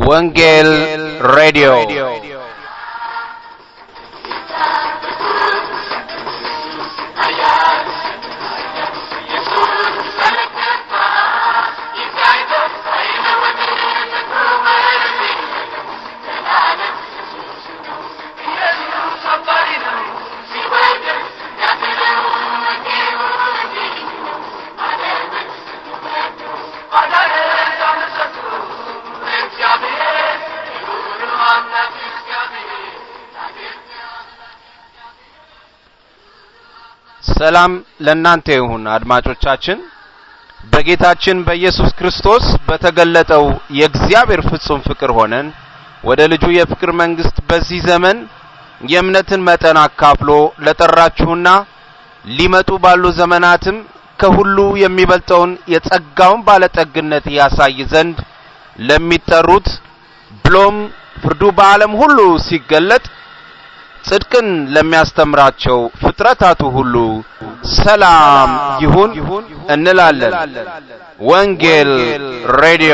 ወንጌል ሬዲዮ ሰላም ለእናንተ ይሁን አድማጮቻችን። በጌታችን በኢየሱስ ክርስቶስ በተገለጠው የእግዚአብሔር ፍጹም ፍቅር ሆነን ወደ ልጁ የፍቅር መንግስት በዚህ ዘመን የእምነትን መጠን አካፍሎ ለጠራችሁና ሊመጡ ባሉ ዘመናትም ከሁሉ የሚበልጠውን የጸጋውን ባለጠግነት ያሳይ ዘንድ ለሚጠሩት ብሎም ፍርዱ በዓለም ሁሉ ሲገለጥ ጽድቅን ለሚያስተምራቸው ፍጥረታቱ ሁሉ ሰላም ይሁን እንላለን። ወንጌል ሬዲዮ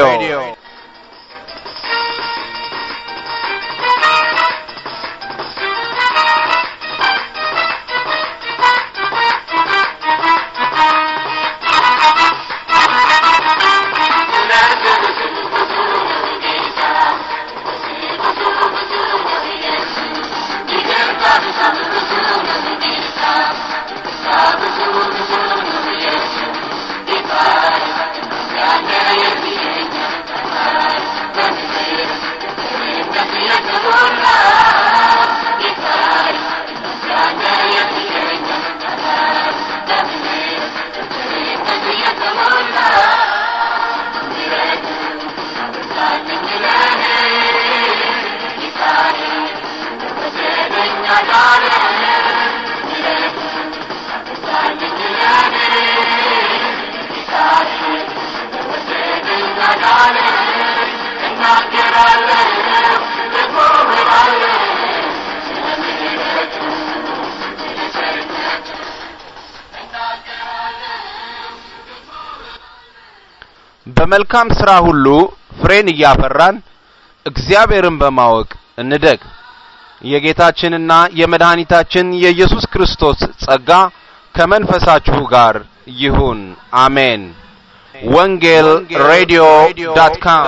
በመልካም ስራ ሁሉ ፍሬን እያፈራን እግዚአብሔርን በማወቅ እንደግ። የጌታችንና የመድኃኒታችን የኢየሱስ ክርስቶስ ጸጋ ከመንፈሳችሁ ጋር ይሁን። አሜን። ወንጌል ሬዲዮ ዳት ካም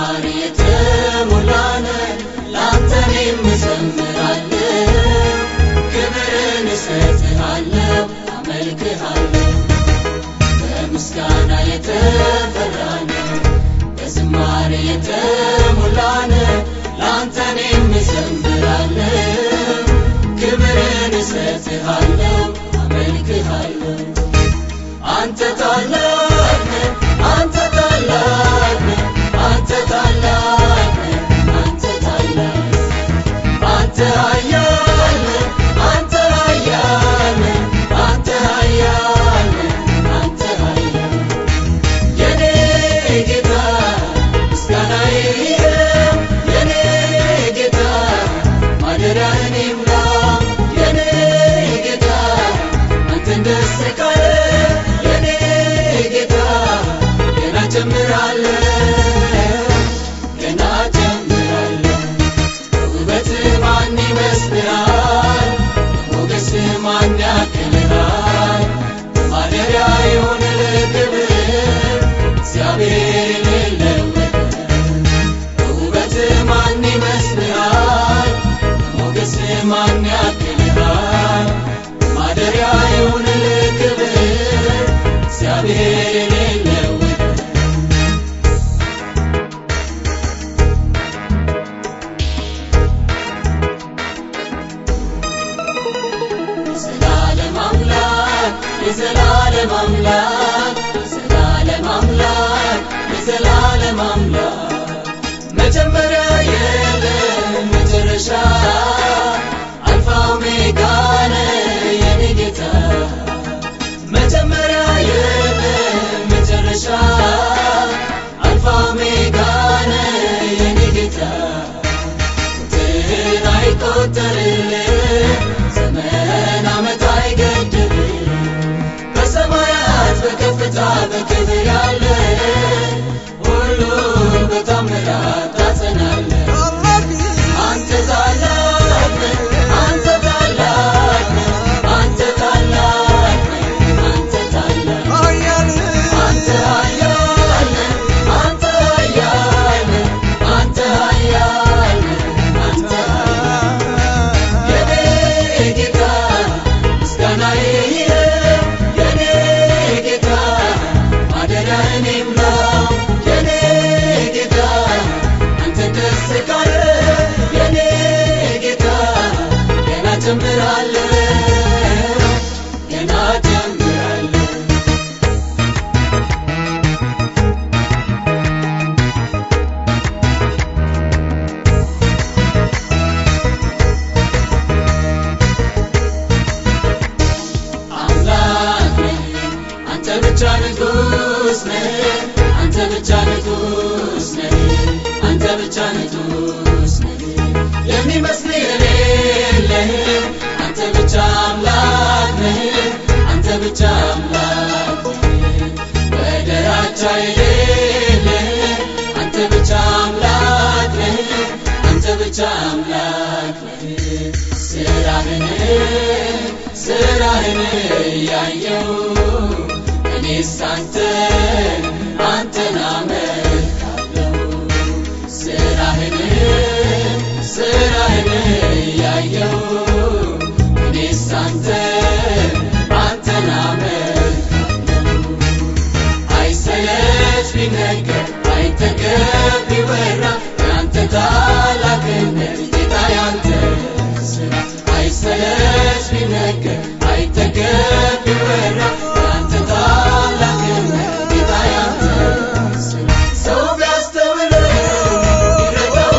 በዝማሬ የተሞላነ ለአንተ እኔም እዘምራለሁ ክብርን እሰጥሃለሁ አመልክሃለሁ በምስጋና የተፈራነ በዝማሬ የተሞላነ ለአንተ እኔም እዘምራለሁ ክብርን እሰጥሃለሁ አመልክሃለሁ አንተ ታላቅ ነህ አንተ ታላቅ ነህ አንተ ታላቅ ነህ አንተ ታላቅ አንተ ኃያል ነህ አንተ ኃያል ነህ አንተ ኃያል ነህ አንተ ኃያል የኔ ጌታ ምስጋናዬ ይኸው የኔ ጌታ ማደሪያህን ይምላ የኔ ጌታ አንተን ደስ ካለ የኔ ጌታ ገና ጀምራለሁ ገና ጀምራለሁ ውበት ማን ይመስልሃል ሞገስ ማን ያክልሃል ማደሪያ የሆነ ክብር እግዚአብሔር የሌለው ውበት ማን ይመስልሃል ሞገስ ማን ያክልሃል ማደሪያ የሆነ ክብር እግዚአብሔር የሌለው የዘላለም አምላክ የዘላለም አምላክ የዘላለም አምላክ የዘላለም አምላክ መጀመሪያ የለም መጨረሻ አልፋ ኦሜጋ ነህ የኔ ጌታ መጀመሪያ የለም መጨረሻ አልፋ ኦሜጋ ነህ የኔ ጌታ ቁጥር አይቆጠርልህ ዘመን ዓመት አይገድብህ በሰማያት በከፍታ በክብር ያለ ሁሉ በታምራት ታጸናለህ አንተ ታላቅ ነህ አንተ ታላቅ ነህ አንተ ታላቅ ነህ አንተ ታላቅ አንተ ኃያል ነህ አንተ ኃያል ነህ አንተ ኃያል ነህ አንተ ኃያል የኔ ጌታ ምስጋናዬ ይኸው የኔ ጌታ ማደሪያህን ይምላ የኔ ጌታ አንተ ደስ ካለ የኔ ጌታ ገና ጀምራለሁ ገና ጀምራለሁ አምላክ ነህ አንተ ብቻ ንጉሥ ነህ አንተ ብቻ ንጉሥ ነህ አንተ ብቻ ንጉሥ ነህ የሚመስል የሌለህ አንተ ብቻ አምላክ ነህ አንተ ብቻ አምላክ ነህ ወደራቻ የሌለህ አንተ ብቻ አምላክ ነህ አንተ ብቻ አምላክ ነህ ስራህን ስራህን እያየው እኔስ አንተን አንተን አመልካለሁ ስራህን ስራህን እያየው እኔስ አንተን አንተን አመልካለሁ አይሰለች ቢነገር አይጠገብ ቢወራ ያንተ ታላቅነት ጌታ ያንተ ስራ አይሰለች ቢነገር አይጠገብ ቢወራ ያንተ ታላቅነት ጌታ ያንተ ስራ ሰው ቢያስተውለው ቢረዳው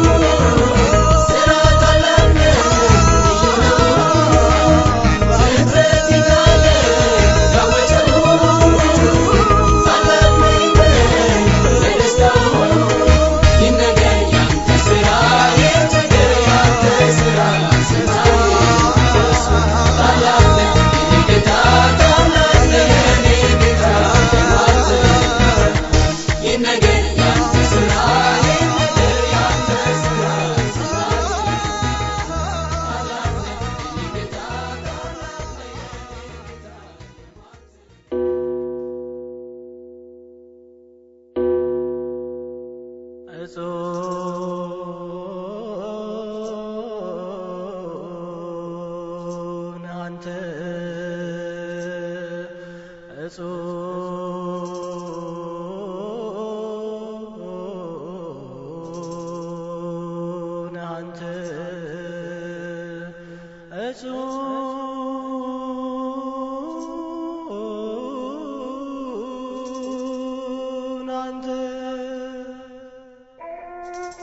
ስራ ታላቅ ነው ልዩ ነው ፍጥረት ይላል ያወጀው ታላቅ ነው በደስታው ይነገር ያንተ ስራ ይነገር ያንተ ስራ ስራ ታላቅ ነው የኔ ጌታ እጹን አንተ እጹን አንተ እጹን አንተ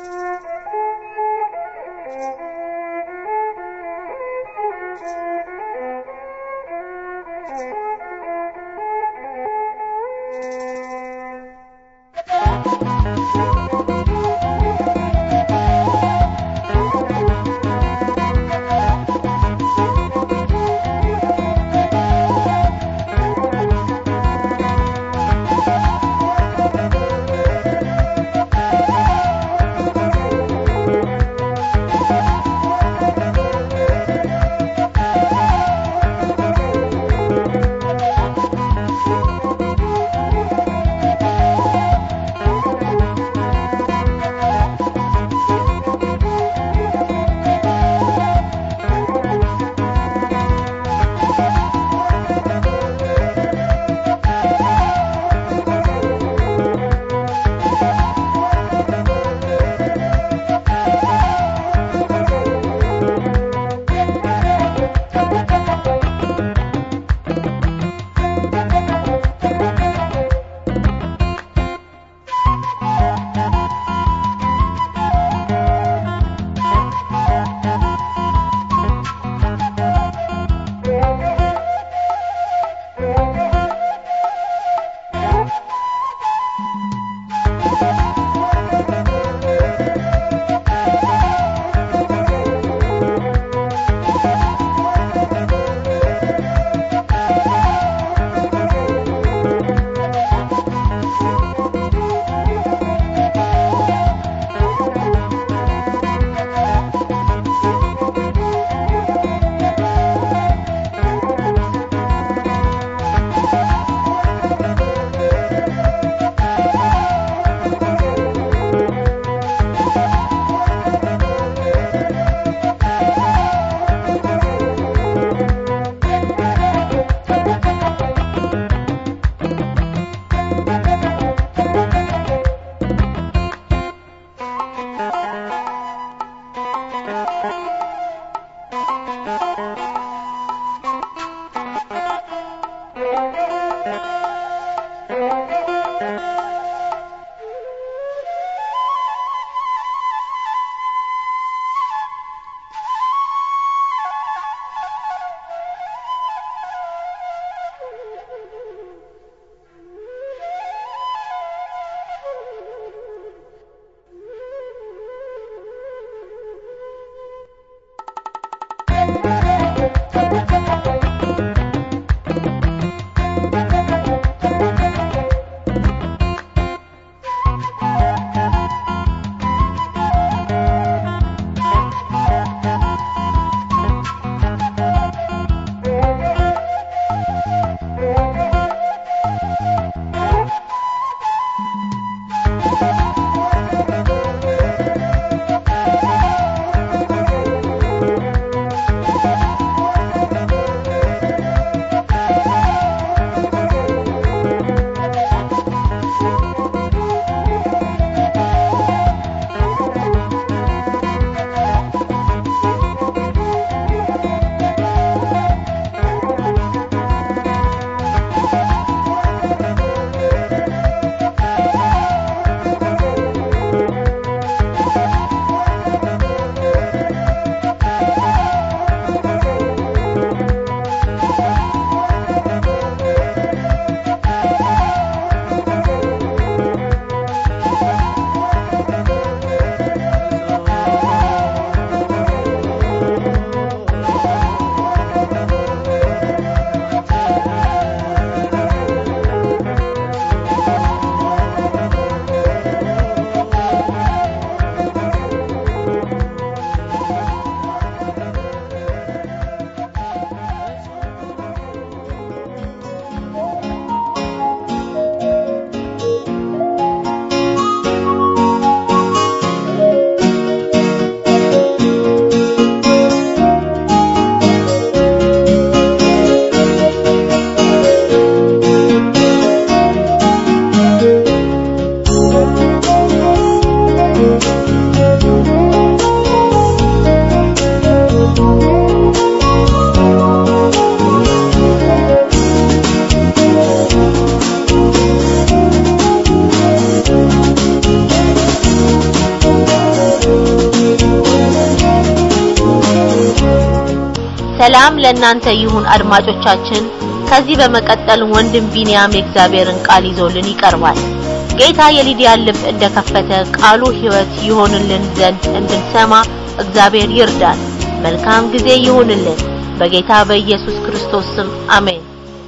ሰላም ለእናንተ ይሁን አድማጮቻችን። ከዚህ በመቀጠል ወንድም ቢንያም የእግዚአብሔርን ቃል ይዞልን ይቀርባል። ጌታ የሊዲያን ልብ እንደከፈተ ቃሉ ሕይወት ይሆንልን ዘንድ እንድንሰማ እግዚአብሔር ይርዳን። መልካም ጊዜ ይሁንልን። በጌታ በኢየሱስ ክርስቶስ ስም አሜን።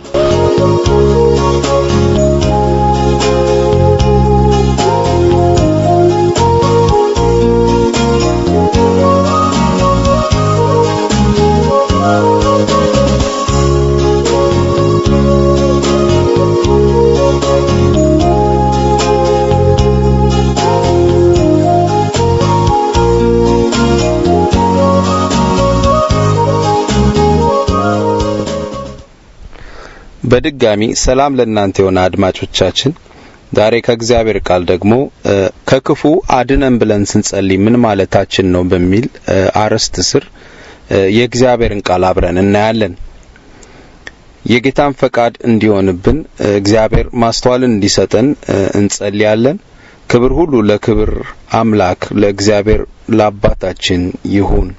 በድጋሚ ሰላም ለእናንተ የሆነ አድማጮቻችን ዛሬ ከእግዚአብሔር ቃል ደግሞ ከክፉ አድነን ብለን ስንጸልይ ምን ማለታችን ነው በሚል አርዕስት ስር የእግዚአብሔርን ቃል አብረን እናያለን። የጌታን ፈቃድ እንዲሆንብን እግዚአብሔር ማስተዋልን እንዲሰጠን እንጸልያለን። ክብር ሁሉ ለክብር አምላክ ለእግዚአብሔር ለአባታችን ይሁን።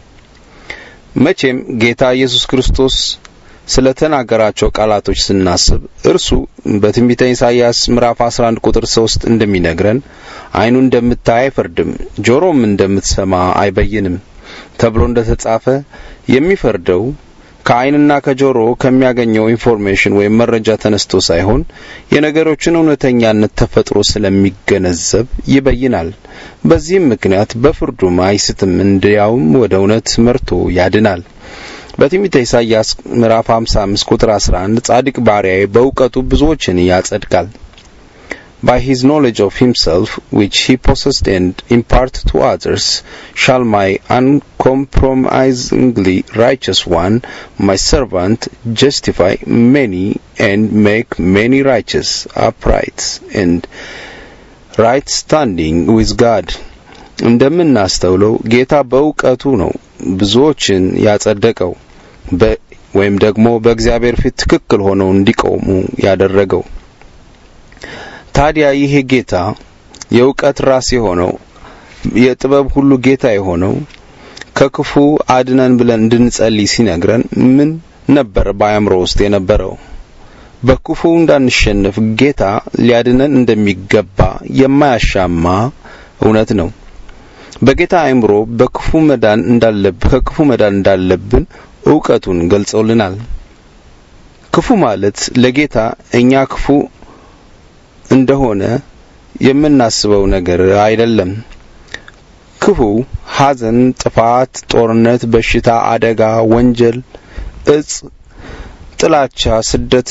መቼም ጌታ ኢየሱስ ክርስቶስ ስለ ተናገራቸው ቃላቶች ስናስብ እርሱ በትንቢተ ኢሳይያስ ምዕራፍ 11 ቁጥር 3 እንደሚነግረን ዓይኑ እንደምታይ አይፈርድም፣ ጆሮም እንደምትሰማ አይበይንም ተብሎ እንደተጻፈ የሚፈርደው ከዓይንና ከጆሮ ከሚያገኘው ኢንፎርሜሽን ወይም መረጃ ተነስቶ ሳይሆን የነገሮችን እውነተኛነት ተፈጥሮ ስለሚገነዘብ ይበይናል። በዚህም ምክንያት በፍርዱም አይስትም፣ እንዲያውም ወደ እውነት መርቶ ያድናል። በትንቢተ ኢሳይያስ ምዕራፍ 55 ቁጥር 11 ጻድቅ ባሪያዬ በእውቀቱ ብዙዎችን ያጸድቃል by his knowledge of himself which he possessed and impart to others shall my uncompromisingly righteous one my servant justify many and make many righteous upright and right standing with God እንደምናስተውለው ጌታ በእውቀቱ ነው ብዙዎችን ያጸደቀው ወይም ደግሞ በእግዚአብሔር ፊት ትክክል ሆነው እንዲቆሙ ያደረገው። ታዲያ ይሄ ጌታ የእውቀት ራስ የሆነው የጥበብ ሁሉ ጌታ የሆነው ከክፉ አድነን ብለን እንድንጸልይ ሲነግረን ምን ነበር በአእምሮ ውስጥ የነበረው? በክፉ እንዳንሸነፍ ጌታ ሊያድነን እንደሚገባ የማያሻማ እውነት ነው። በጌታ አእምሮ በክፉ መዳን እንዳለብን ከክፉ መዳን እንዳለብን እውቀቱን ገልጾልናል። ክፉ ማለት ለጌታ እኛ ክፉ እንደሆነ የምናስበው ነገር አይደለም። ክፉ ሐዘን፣ ጥፋት፣ ጦርነት፣ በሽታ፣ አደጋ፣ ወንጀል፣ እጽ፣ ጥላቻ፣ ስደት፣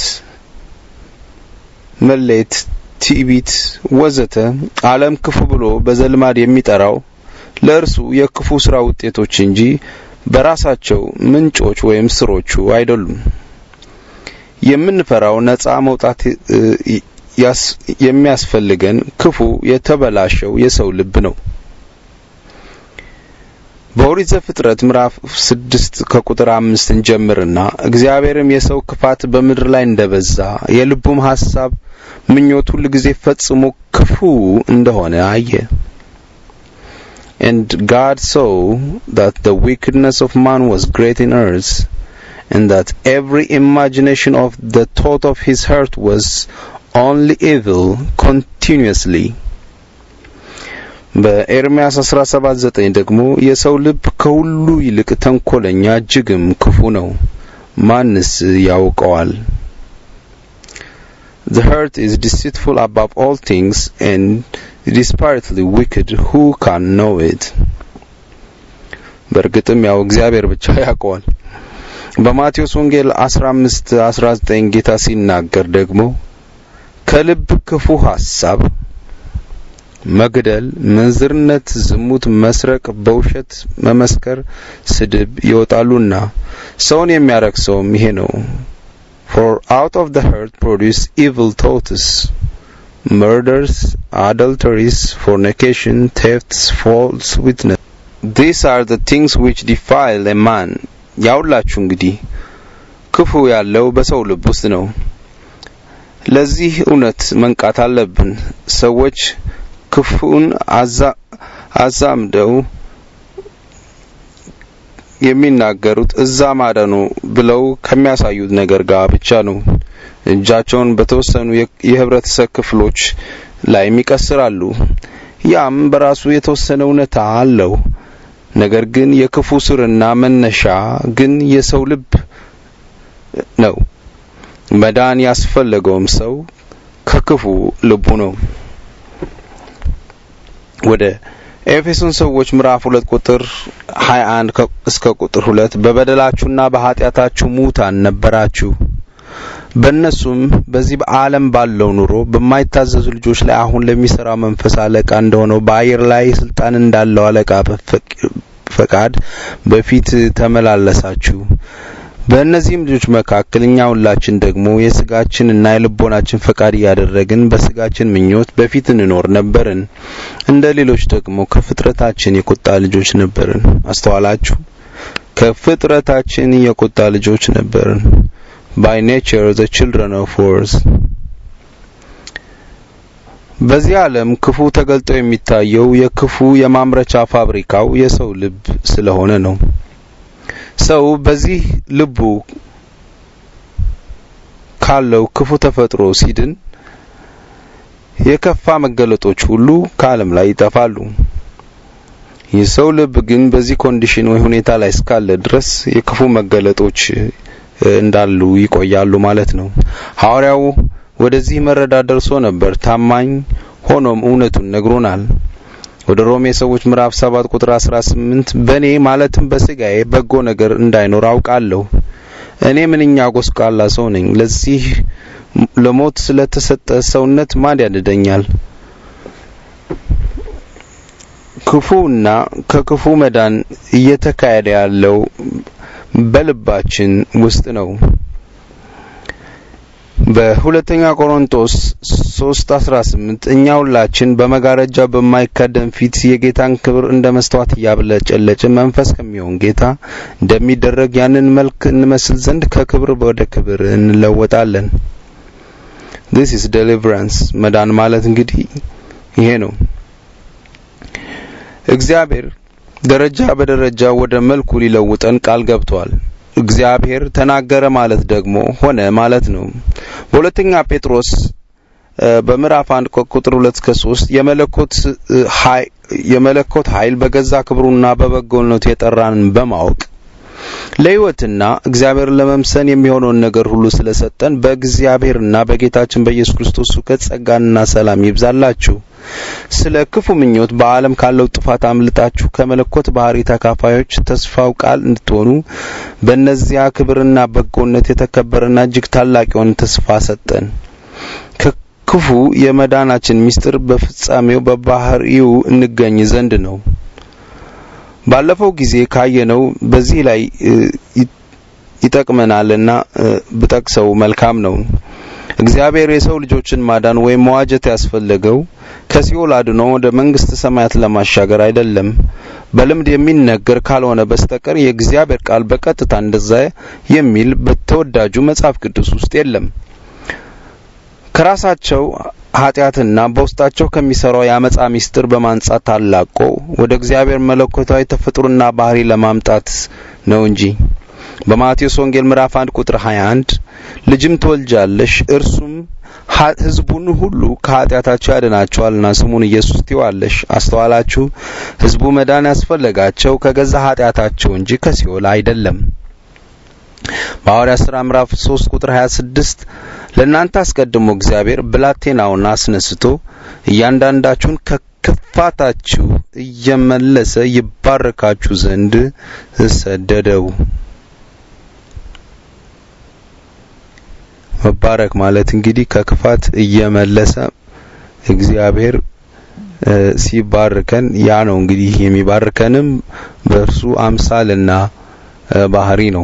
መሌት፣ ትዕቢት ወዘተ ዓለም ክፉ ብሎ በዘልማድ የሚጠራው ለእርሱ የክፉ ስራ ውጤቶች እንጂ በራሳቸው ምንጮች ወይም ስሮቹ አይደሉም። የምንፈራው ነፃ መውጣት የሚያስፈልገን ክፉ የተበላሸው የሰው ልብ ነው። በኦሪት ዘፍጥረት ምዕራፍ ስድስት ከቁጥር አምስት እንጀምርና እግዚአብሔርም የሰው ክፋት በምድር ላይ እንደበዛ የልቡም ሐሳብ ምኞት ሁል ጊዜ ፈጽሞ ክፉ እንደሆነ አየ። And God saw that the wickedness of man was great in earth, and that every imagination of the thought of his heart was only evil continuously. በኤርምያስ 17:9 ደግሞ የሰው ልብ ከሁሉ ይልቅ ተንኮለኛ እጅግም ክፉ ነው፣ ማንስ ያውቀዋል? The heart is deceitful above all things and desperately wicked who can know it በእርግጥም ያው እግዚአብሔር ብቻ ያውቀዋል በማቴዎስ ወንጌል 15 19 ጌታ ሲናገር ደግሞ ከልብ ክፉ ሐሳብ መግደል፣ ምንዝርነት፣ ዝሙት፣ መስረቅ፣ በውሸት መመስከር፣ ስድብ ይወጣሉና ሰውን የሚያረክሰውም ይሄ ነው። For out of the heart produce evil thoughts, murders, adulteries, fornication, thefts, false witness. These are the things which defile a man. ያውላችሁ እንግዲህ ክፉ ያለው በሰው ልብ ውስጥ ነው። ለዚህ እውነት መንቃት አለብን። ሰዎች ክፉን አዛምደው የሚናገሩት እዛ ማዳኑ ብለው ከሚያሳዩት ነገር ጋር ብቻ ነው። እጃቸውን በተወሰኑ የህብረተሰብ ክፍሎች ላይ ይቀስራሉ። ያም በራሱ የተወሰነ እውነታ አለው። ነገር ግን የክፉ ስርና መነሻ ግን የሰው ልብ ነው። መዳን ያስፈለገውም ሰው ከክፉ ልቡ ነው። ወደ ኤፌሶን ሰዎች ምዕራፍ 2 ቁጥር 21 እስከ ቁጥር 2 በበደላችሁና በኃጢአታችሁ ሙታን ነበራችሁ በእነሱም በዚህ በዓለም ባለው ኑሮ በማይታዘዙ ልጆች ላይ አሁን ለሚሰራው መንፈስ አለቃ እንደሆነው በአየር ላይ ስልጣን እንዳለው አለቃ ፈቃድ በፊት ተመላለሳችሁ። በእነዚህም ልጆች መካከል እኛ ሁላችን ደግሞ የስጋችንና የልቦናችን ፈቃድ እያደረግን በስጋችን ምኞት በፊት እንኖር ነበርን። እንደ ሌሎች ደግሞ ከፍጥረታችን የቁጣ ልጆች ነበርን። አስተዋላችሁ? ከፍጥረታችን የቁጣ ልጆች ነበርን። by nature the children of wars በዚህ ዓለም ክፉ ተገልጦ የሚታየው የክፉ የማምረቻ ፋብሪካው የሰው ልብ ስለሆነ ነው። ሰው በዚህ ልቡ ካለው ክፉ ተፈጥሮ ሲድን የከፋ መገለጦች ሁሉ ከዓለም ላይ ይጠፋሉ። የሰው ልብ ግን በዚህ ኮንዲሽን ወይ ሁኔታ ላይ እስካለ ድረስ የክፉ መገለጦች እንዳሉ ይቆያሉ ማለት ነው። ሐዋርያው ወደዚህ መረዳት ደርሶ ነበር። ታማኝ ሆኖም እውነቱን ነግሮናል። ወደ ሮሜ ሰዎች ምዕራፍ 7 ቁጥር 18 በእኔ ማለትም በስጋዬ በጎ ነገር እንዳይኖር አውቃለሁ። እኔ ምንኛ ጎስቋላ ሰው ነኝ። ለዚህ ለሞት ስለተሰጠ ሰውነት ማን ያድነኛል? ክፉና ከክፉ መዳን እየተካሄደ ያለው በልባችን ውስጥ ነው። በሁለተኛ ቆሮንቶስ 3:18 እኛ ሁላችን በመጋረጃ በማይካደም ፊት የጌታን ክብር እንደ መስተዋት እያብለጨለጭን መንፈስ ከሚሆን ጌታ እንደሚደረግ ያንን መልክ እንመስል ዘንድ ከክብር ወደ ክብር እንለወጣለን። this is deliverance መዳን ማለት እንግዲህ ይሄ ነው። እግዚአብሔር ደረጃ በደረጃ ወደ መልኩ ሊለውጠን ቃል ገብቷል። እግዚአብሔር ተናገረ ማለት ደግሞ ሆነ ማለት ነው። በሁለተኛ ጴጥሮስ በምዕራፍ 1 ቁጥር 2 እስከ 3 የመለኮት የመለኮት ኃይል በገዛ ክብሩና በበጎነቱ የጠራንን በማወቅ ለሕይወትና እግዚአብሔር ለመምሰል የሚሆነውን ነገር ሁሉ ስለሰጠን በእግዚአብሔርና በጌታችን በኢየሱስ ክርስቶስ እውቀት ጸጋና ሰላም ይብዛላችሁ። ስለ ክፉ ምኞት በዓለም ካለው ጥፋት አምልጣችሁ ከመለኮት ባህሪ ተካፋዮች ተስፋው ቃል እንድትሆኑ በእነዚያ ክብርና በጎነት የተከበረና እጅግ ታላቅ የሆነ ተስፋ ሰጠን። ከክፉ የመዳናችን ምስጢር በፍጻሜው በባህሪው እንገኝ ዘንድ ነው። ባለፈው ጊዜ ካየነው በዚህ ላይ ይጠቅመናልና ብጠቅሰው መልካም ነው። እግዚአብሔር የሰው ልጆችን ማዳን ወይም መዋጀት ያስፈለገው ከሲኦል አድኖ ወደ መንግስተ ሰማያት ለማሻገር አይደለም። በልምድ የሚነገር ካልሆነ በስተቀር የእግዚአብሔር ቃል በቀጥታ እንደዛ የሚል በተወዳጁ መጽሐፍ ቅዱስ ውስጥ የለም። ከራሳቸው ኃጢአትና በውስጣቸው ከሚሰራው የአመፃ ሚስጥር በማንጻት ታላቆ ወደ እግዚአብሔር መለኮታዊ ተፈጥሮና ባህሪ ለማምጣት ነው እንጂ በማቴዎስ ወንጌል ምዕራፍ 1 ቁጥር 21 ልጅም ትወልጃለሽ እርሱም ህዝቡን ሁሉ ከኃጢአታቸው ያድናቸዋልና ስሙን ኢየሱስ ትይዋለሽ። አስተዋላችሁ? ህዝቡ መዳን ያስፈለጋቸው ከገዛ ኃጢአታቸው እንጂ ከሲኦል አይደለም። በሐዋርያት ሥራ ምዕራፍ 3 ቁጥር 26 ለእናንተ አስቀድሞ እግዚአብሔር ብላቴናውን አስነስቶ እያንዳንዳችሁን ከክፋታችሁ እየመለሰ ይባርካችሁ ዘንድ ሰደደው። መባረክ ማለት እንግዲህ ከክፋት እየመለሰ እግዚአብሔር ሲባርከን ያ ነው እንግዲህ የሚባርከንም በእርሱ አምሳልና ባህሪ ነው።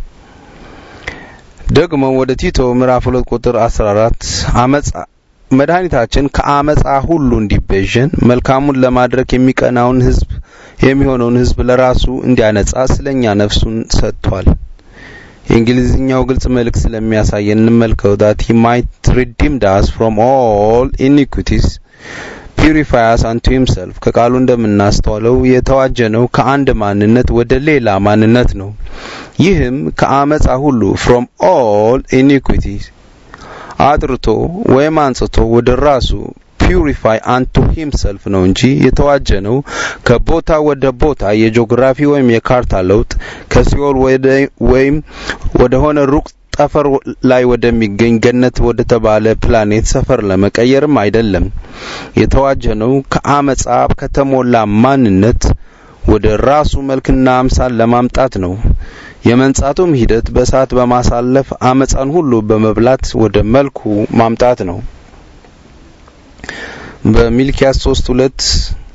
ደግሞ ወደ ቲቶ ምዕራፍ 2 ቁጥር 14 አመጻ መድኃኒታችን ከአመጻ ሁሉ እንዲቤዠን መልካሙን ለማድረግ የሚቀናውን ህዝብ የሚሆነውን ህዝብ ለራሱ እንዲያነጻ ስለኛ ነፍሱን ሰጥቷል። የእንግሊዝኛው ግልጽ መልእክት ስለሚያሳየን እንመልከው that he might redeem us from all iniquities purify us unto himself ከቃሉ እንደምናስተዋለው የተዋጀነው ከአንድ ማንነት ወደ ሌላ ማንነት ነው። ይህም ከአመፃ ሁሉ from all iniquity አጥርቶ ወይም አንጽቶ ወደ ራሱ ፒውሪፋይ አንቱ ሂምሰልፍ ነው እንጂ የተዋጀነው ከቦታ ወደ ቦታ የጂኦግራፊ ወይም የካርታ ለውጥ ከሲኦል ወደ ወይም ወደ ሆነ ሩቅ ጠፈር ላይ ወደሚገኝ ገነት ወደ ተባለ ፕላኔት ሰፈር ለመቀየርም አይደለም። የተዋጀነው ከአመፃ ከተሞላ ማንነት ወደ ራሱ መልክና አምሳል ለማምጣት ነው። የመንጻቱም ሂደት በእሳት በማሳለፍ አመፃን ሁሉ በመብላት ወደ መልኩ ማምጣት ነው። በሚልኪያስ 3:2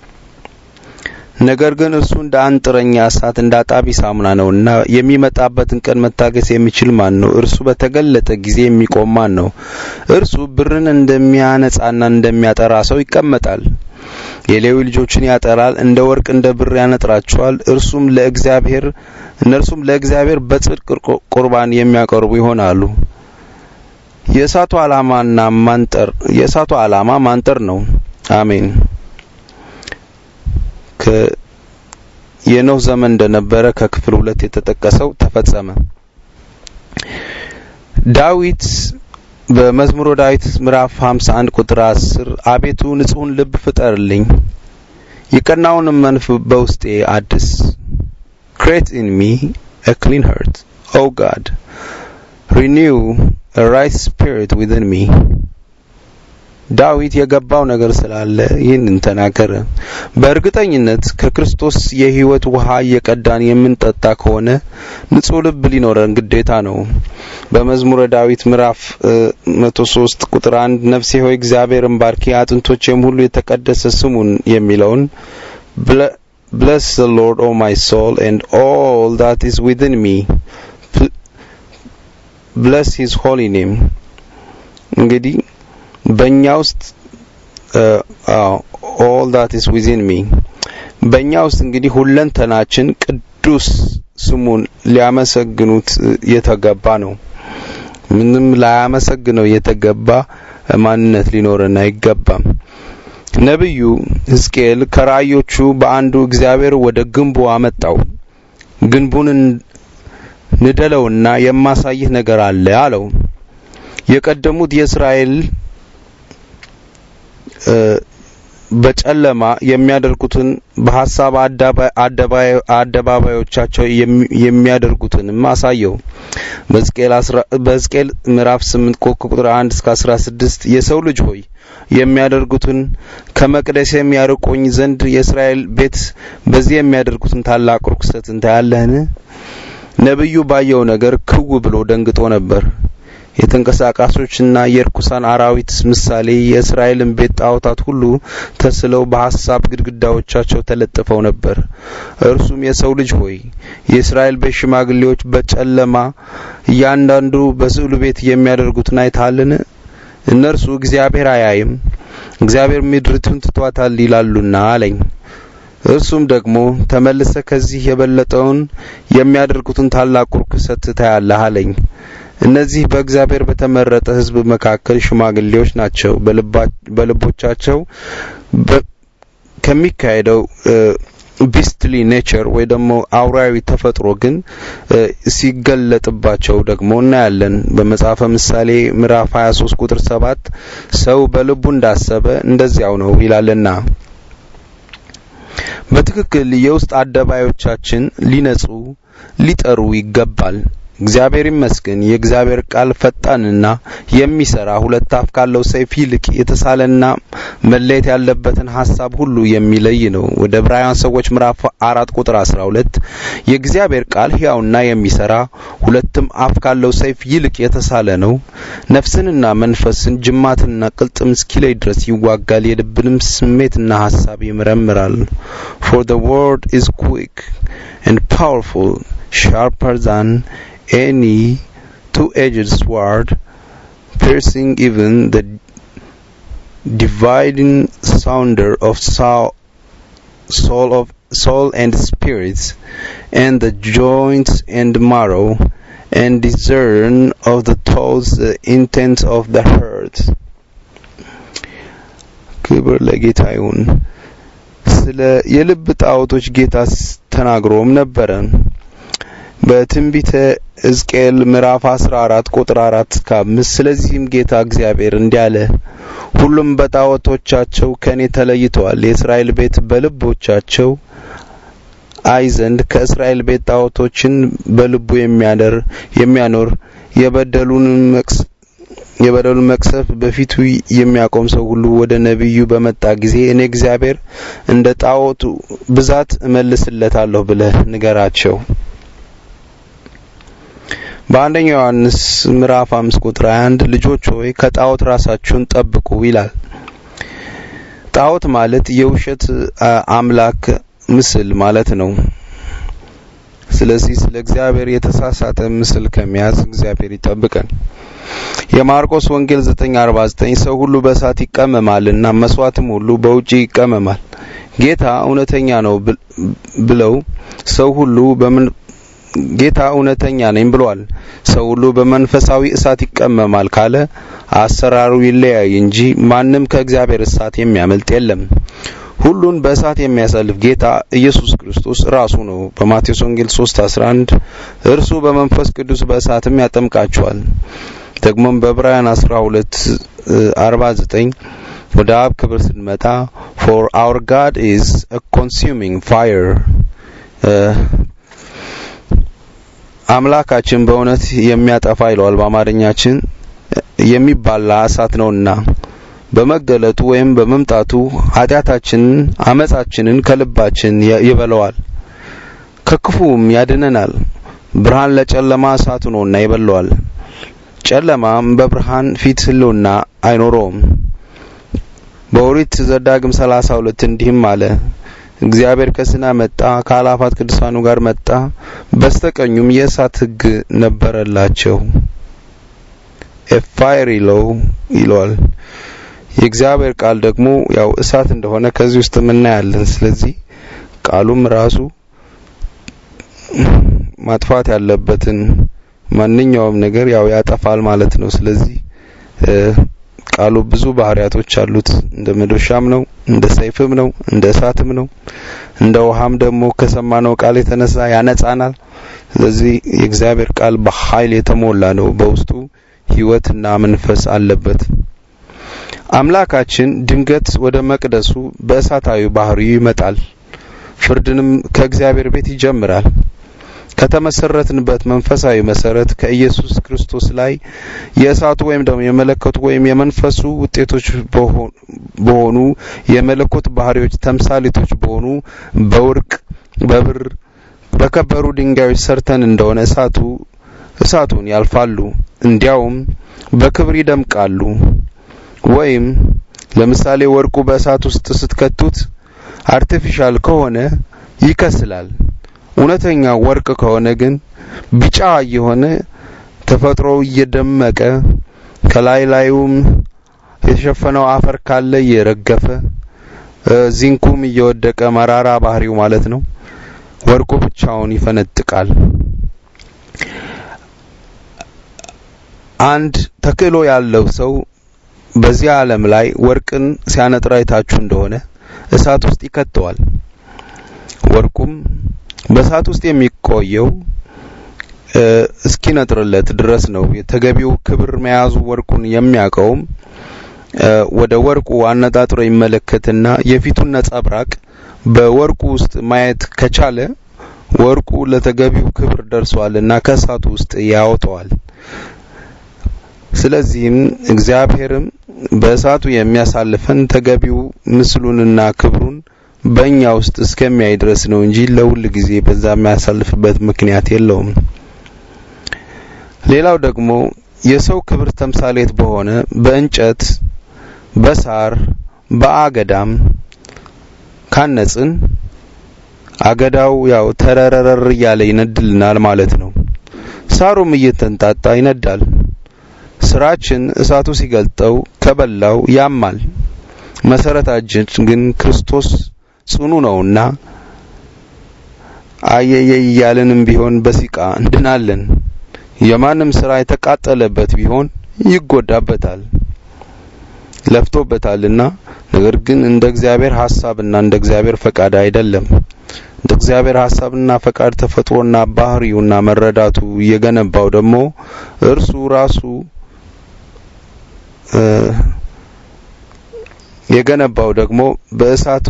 ነገር ግን እርሱ እንደ አንጥረኛ እሳት እንደ አጣቢ ሳሙና ነውና የሚመጣበትን ቀን መታገስ የሚችል ማን ነው? እርሱ በተገለጠ ጊዜ የሚቆም ማን ነው? እርሱ ብርን እንደሚያነጻና እንደሚያጠራ ሰው ይቀመጣል። የሌዊ ልጆችን ያጠራል፣ እንደ ወርቅ እንደ ብር ያነጥራቸዋል። እርሱም ለእግዚአብሔር እነርሱም ለእግዚአብሔር በጽድቅ ቁርባን የሚያቀርቡ ይሆናሉ። የእሳቱ ዓላማና ማንጠር የእሳቱ ዓላማ ማንጠር ነው። አሜን። የኖህ ዘመን እንደነበረ ከክፍል ሁለት የተጠቀሰው ተፈጸመ። ዳዊት በመዝሙረ ዳዊት ምዕራፍ 51 ቁጥር 10 አቤቱ ንጹሕን ልብ ፍጠርልኝ፣ የቀናውንም መንፈስ በውስጤ አድስ። create in me a clean heart, O God. Renew a right spirit within me. ዳዊት የገባው ነገር ስላለ ይህንን ተናገረ። በእርግጠኝነት ከክርስቶስ የሕይወት ውሃ እየቀዳን የምንጠጣ ከሆነ ንጹሕ ልብ ሊኖረን ግዴታ ነው። በመዝሙረ ዳዊት ምዕራፍ 103 ቁጥር 1 ነፍሴ ሆይ እግዚአብሔርን ባርኪ፣ አጥንቶቼም ሁሉ የተቀደሰ ስሙን የሚለውን Bless the Lord, O my soul, and all that is within me. Bless His holy name. እንግዲህ በእኛ ውስጥ all that is within me በእኛ ውስጥ እንግዲህ ሁለንተናችን ቅዱስ ስሙን ሊያመሰግኑት የተገባ ነው። ምንም ላያመሰግነው የተገባ ማንነት ሊኖረን አይገባም። ነብዩ ሕዝቅኤል ከራእዮቹ በአንዱ እግዚአብሔር ወደ ግንቡ አመጣው። ግንቡን ንደለውና የማሳይህ ነገር አለ አለው። የቀደሙት የእስራኤል በጨለማ የሚያደርጉትን በሐሳብ አደባባዮቻቸው የሚያደርጉትንም አሳየው። በሕዝቅኤል ምዕራፍ 8 ቁጥር 1 እስከ 16 የሰው ልጅ ሆይ የሚያደርጉትን ከመቅደስ የሚያርቆኝ ዘንድ የእስራኤል ቤት በዚህ የሚያደርጉትን ታላቅ ርኩሰት እንታያለህን? ነብዩ ባየው ነገር ክው ብሎ ደንግጦ ነበር። የተንቀሳቃሾችና የርኩሳን አራዊት ምሳሌ የእስራኤልን ቤት ጣዖታት ሁሉ ተስለው በሐሳብ ግድግዳዎቻቸው ተለጥፈው ነበር። እርሱም የሰው ልጅ ሆይ የእስራኤል ቤት ሽማግሌዎች በጨለማ እያንዳንዱ በስዕሉ ቤት የሚያደርጉትን አይተሃልን? እነርሱ እግዚአብሔር አያይም፣ እግዚአብሔር ምድሪቱን ትቷታል ይላሉና አለኝ። እርሱም ደግሞ ተመልሰ ከዚህ የበለጠውን የሚያደርጉትን ታላቅ ርኩሰት ታያለህ አለኝ። እነዚህ በእግዚአብሔር በተመረጠ ሕዝብ መካከል ሽማግሌዎች ናቸው። በልቦቻቸው ከሚካሄደው ቢስትሊ ኔቸር ወይ ደግሞ አውራዊ ተፈጥሮ ግን ሲገለጥባቸው ደግሞ እናያለን። በመጽሐፈ ምሳሌ ምዕራፍ 23 ቁጥር 7 ሰው በልቡ እንዳሰበ እንደዚያው ነው ይላልና። በትክክል የውስጥ አደባባዮቻችን ሊነጹ ሊጠሩ ይገባል። እግዚአብሔር ይመስገን የእግዚአብሔር ቃል ፈጣንና የሚሰራ ሁለት አፍ ካለው ሰይፍ ይልቅ የተሳለና መለየት ያለበትን ሐሳብ ሁሉ የሚለይ ነው። ወደ ዕብራውያን ሰዎች ምዕራፍ አራት ቁጥር 12 የእግዚአብሔር ቃል ሕያውና የሚሰራ ሁለትም አፍ ካለው ሰይፍ ይልቅ የተሳለ ነው፣ ነፍስንና መንፈስን ጅማትንና ቅልጥም እስኪለይ ድረስ ይዋጋል፣ የልብንም ስሜትና ሐሳብ ይመረምራል። for the word is quick and powerful sharper than any two-edged sword, piercing even the dividing sounder of soul, soul of soul and spirits, and the joints and marrow, and discern of the thoughts, the intents of the heart. ክብር ለጌታ ይሁን። ስለ የልብ ጣዖቶች ጌታ ተናግሮም ነበረ። በትንቢተ ሕዝቅኤል ምዕራፍ 14 ቁጥር 4 እስከ 5 ስለዚህም ጌታ እግዚአብሔር እንዲህ አለ፣ ሁሉም በጣዖቶቻቸው ከእኔ ተለይተዋል። የእስራኤል ቤት በልቦቻቸው አይ ዘንድ ከእስራኤል ቤት ጣዖቶችን በልቡ የሚያደር የሚያኖር የበደሉን መቅስ የበደሉን መቅሰፍ በፊቱ የሚያቆም ሰው ሁሉ ወደ ነቢዩ በመጣ ጊዜ እኔ እግዚአብሔር እንደ ጣዖቱ ብዛት እመልስለታለሁ ብለህ ንገራቸው። በአንደኛ ዮሐንስ ምዕራፍ 5 ቁጥር 21 ልጆች ሆይ ከጣዖት ራሳችሁን ጠብቁ ይላል። ጣዖት ማለት የውሸት አምላክ ምስል ማለት ነው። ስለዚህ ስለ እግዚአብሔር የተሳሳተ ምስል ከመያዝ እግዚአብሔር ይጠብቀን። የማርቆስ ወንጌል 9:49 ሰው ሁሉ በእሳት ይቀመማልና መስዋዕትም ሁሉ በውጪ ይቀመማል። ጌታ እውነተኛ ነው ብለው ሰው ሁሉ በምን ጌታ እውነተኛ ነኝ ብሏል። ሰው ሁሉ በመንፈሳዊ እሳት ይቀመማል ካለ አሰራሩ ይለያይ እንጂ ማንም ከእግዚአብሔር እሳት የሚያመልጥ የለም። ሁሉን በእሳት የሚያሳልፍ ጌታ ኢየሱስ ክርስቶስ ራሱ ነው። በማቴዎስ ወንጌል 3:11 እርሱ በመንፈስ ቅዱስ በእሳትም ያጠምቃቸዋል። ደግሞም በዕብራውያን 12:49 ወደ አብ ክብር ስንመጣ for our God is a consuming fire አምላካችን በእውነት የሚያጠፋ ይለዋል በአማርኛችን የሚባላ እሳት ነውና በመገለጡ ወይም በመምጣቱ ኃጢአታችንን አመጻችንን ከልባችን ይበለዋል፣ ከክፉም ያድነናል። ብርሃን ለጨለማ እሳቱ ነውና ይበለዋል፣ ጨለማም በብርሃን ፊት ህልውና አይኖረውም። በኦሪት ዘዳግም 32 እንዲህም አለ እግዚአብሔር ከሲና መጣ፣ ከአላፋት ቅዱሳኑ ጋር መጣ፣ በስተቀኙም የእሳት ሕግ ነበረላቸው። ኤፋይር ይለው ይለዋል። የእግዚአብሔር ቃል ደግሞ ያው እሳት እንደሆነ ከዚህ ውስጥ እናያለን። ስለዚህ ቃሉም ራሱ ማጥፋት ያለበትን ማንኛውም ነገር ያው ያጠፋል ማለት ነው። ስለዚህ ቃሉ ብዙ ባህሪያቶች አሉት። እንደ መዶሻም ነው፣ እንደ ሰይፍም ነው፣ እንደ እሳትም ነው። እንደ ውሃም ደግሞ ከሰማነው ቃል የተነሳ ያነጻናል። ስለዚህ የእግዚአብሔር ቃል በኃይል የተሞላ ነው። በውስጡ ሕይወትና መንፈስ አለበት። አምላካችን ድንገት ወደ መቅደሱ በእሳታዊ ባህሪው ይመጣል። ፍርድንም ከእግዚአብሔር ቤት ይጀምራል። ከተመሰረትንበት መንፈሳዊ መሰረት ከኢየሱስ ክርስቶስ ላይ የእሳቱ ወይም ደግሞ የመለኮቱ ወይም የመንፈሱ ውጤቶች በሆኑ የመለኮት ባህሪዎች ተምሳሌቶች በሆኑ በወርቅ፣ በብር፣ በከበሩ ድንጋዮች ሰርተን እንደሆነ እሳቱ እሳቱን ያልፋሉ፣ እንዲያውም በክብር ይደምቃሉ። ወይም ለምሳሌ ወርቁ በእሳት ውስጥ ስትከቱት አርቲፊሻል ከሆነ ይከስላል። እውነተኛ ወርቅ ከሆነ ግን ቢጫ የሆነ ተፈጥሮ እየደመቀ ከላይ ላዩም የተሸፈነው አፈር ካለ እየረገፈ ዚንኩም እየወደቀ መራራ ባህሪው ማለት ነው። ወርቁ ብቻውን ይፈነጥቃል። አንድ ተክሎ ያለው ሰው በዚህ ዓለም ላይ ወርቅን ሲያነጥር አይታችሁ እንደሆነ እሳት ውስጥ ይከተዋል። ወርቁም በእሳት ውስጥ የሚቆየው እስኪነጥርለት ድረስ ነው። የተገቢው ክብር መያዙ ወርቁን የሚያውቀውም ወደ ወርቁ አነጣጥሮ ይመለከትና የፊቱን ነጸብራቅ በወርቁ ውስጥ ማየት ከቻለ ወርቁ ለተገቢው ክብር ደርሷልና ከእሳቱ ውስጥ ያወጣዋል። ስለዚህም እግዚአብሔርም በእሳቱ የሚያሳልፈን ተገቢው ምስሉንና ክብሩን በእኛ ውስጥ እስከሚያይ ድረስ ነው እንጂ ለሁል ጊዜ በዛ የሚያሳልፍበት ምክንያት የለውም። ሌላው ደግሞ የሰው ክብር ተምሳሌት በሆነ በእንጨት፣ በሳር፣ በአገዳም ካነጽን አገዳው ያው ተረረረር እያለ ይነድልናል ማለት ነው። ሳሩም እየተንጣጣ ይነዳል። ስራችን እሳቱ ሲገልጠው ከበላው ያማል። መሰረታችን ግን ክርስቶስ ጽኑ ነውና አየየ እያልንም ቢሆን በሲቃ እንድናለን። የማንም ስራ የተቃጠለበት ቢሆን ይጎዳበታል። ለፍቶበታልና ነገር ግን እንደ እግዚአብሔር ሐሳብና እንደ እግዚአብሔር ፈቃድ አይደለም። እንደ እግዚአብሔር ሐሳብና ፈቃድ ተፈጥሮና ባህሪውና መረዳቱ እየገነባው ደግሞ እርሱ ራሱ የገነባው ደግሞ በእሳቱ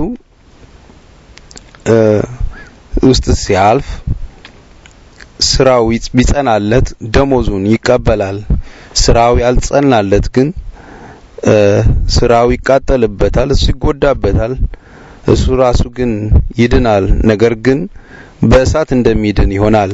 ውስጥ ሲያልፍ ስራው ቢጸናለት ደሞዙን ይቀበላል። ስራው ያልጸናለት ግን ስራው ይቃጠልበታል፣ እሱ ይጎዳበታል። እሱ ራሱ ግን ይድናል፣ ነገር ግን በእሳት እንደሚድን ይሆናል።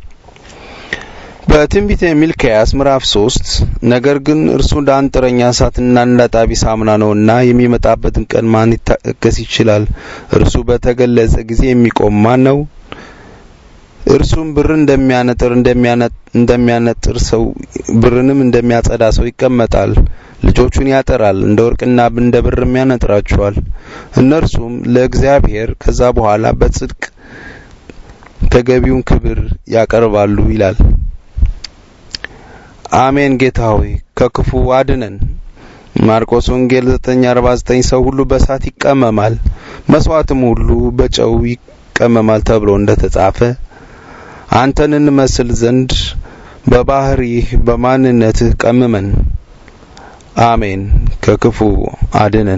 በትንቢተ ሚልክያስ ምዕራፍ 3 ነገር ግን እርሱ እንደ አንጥረኛ እሳትና እንደ አጣቢ ሳሙና ነውና የሚመጣበትን ቀን ማን ይታገስ ይችላል? እርሱ በተገለጸ ጊዜ የሚቆም ማን ነው? እርሱም ብር እንደሚያነጥር እንደሚያነጥር ሰው ብርንም እንደሚያጸዳ ሰው ይቀመጣል። ልጆቹን ያጠራል፣ እንደ ወርቅና እንደ ብርም ያነጥራቸዋል። እነርሱም ለእግዚአብሔር ከዛ በኋላ በጽድቅ ተገቢውን ክብር ያቀርባሉ ይላል። አሜን። ጌታ ሆይ ከክፉ አድነን። ማርቆስ ወንጌል 9:49 ሰው ሁሉ በእሳት ይቀመማል፣ መስዋዕትም ሁሉ በጨው ይቀመማል ተብሎ እንደተጻፈ አንተን እንመስል ዘንድ በባህሪህ በማንነትህ ቀምመን። አሜን። ከክፉ አድነን።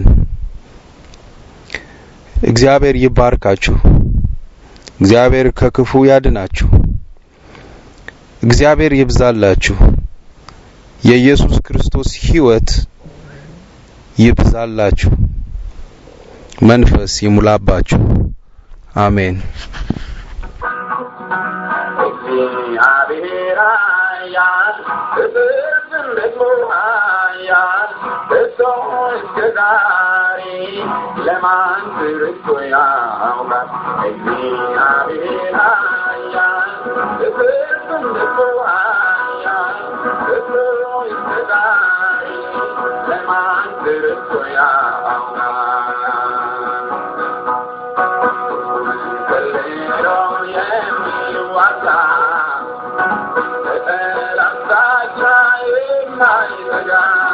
እግዚአብሔር ይባርካችሁ። እግዚአብሔር ከክፉ ያድናችሁ። እግዚአብሔር ይብዛላችሁ። የኢየሱስ ክርስቶስ ሕይወት ይብዛላችሁ። መንፈስ ይሙላባችሁ። አሜን። እግዚአብሔር ኃያል ፍጥረትን ደግሞ ኃያል እሱ እስከ ዛሬ ለማን ትርቶ ያውቃል? እግዚአብሔር ኃያል ፍጥረትን ደግሞ ኃያል እሱ እስከ ዛሬ ለማን ትርቶ ያውቃል? ከሌሎ የሚዋጋ በጠላት የማይዘጋ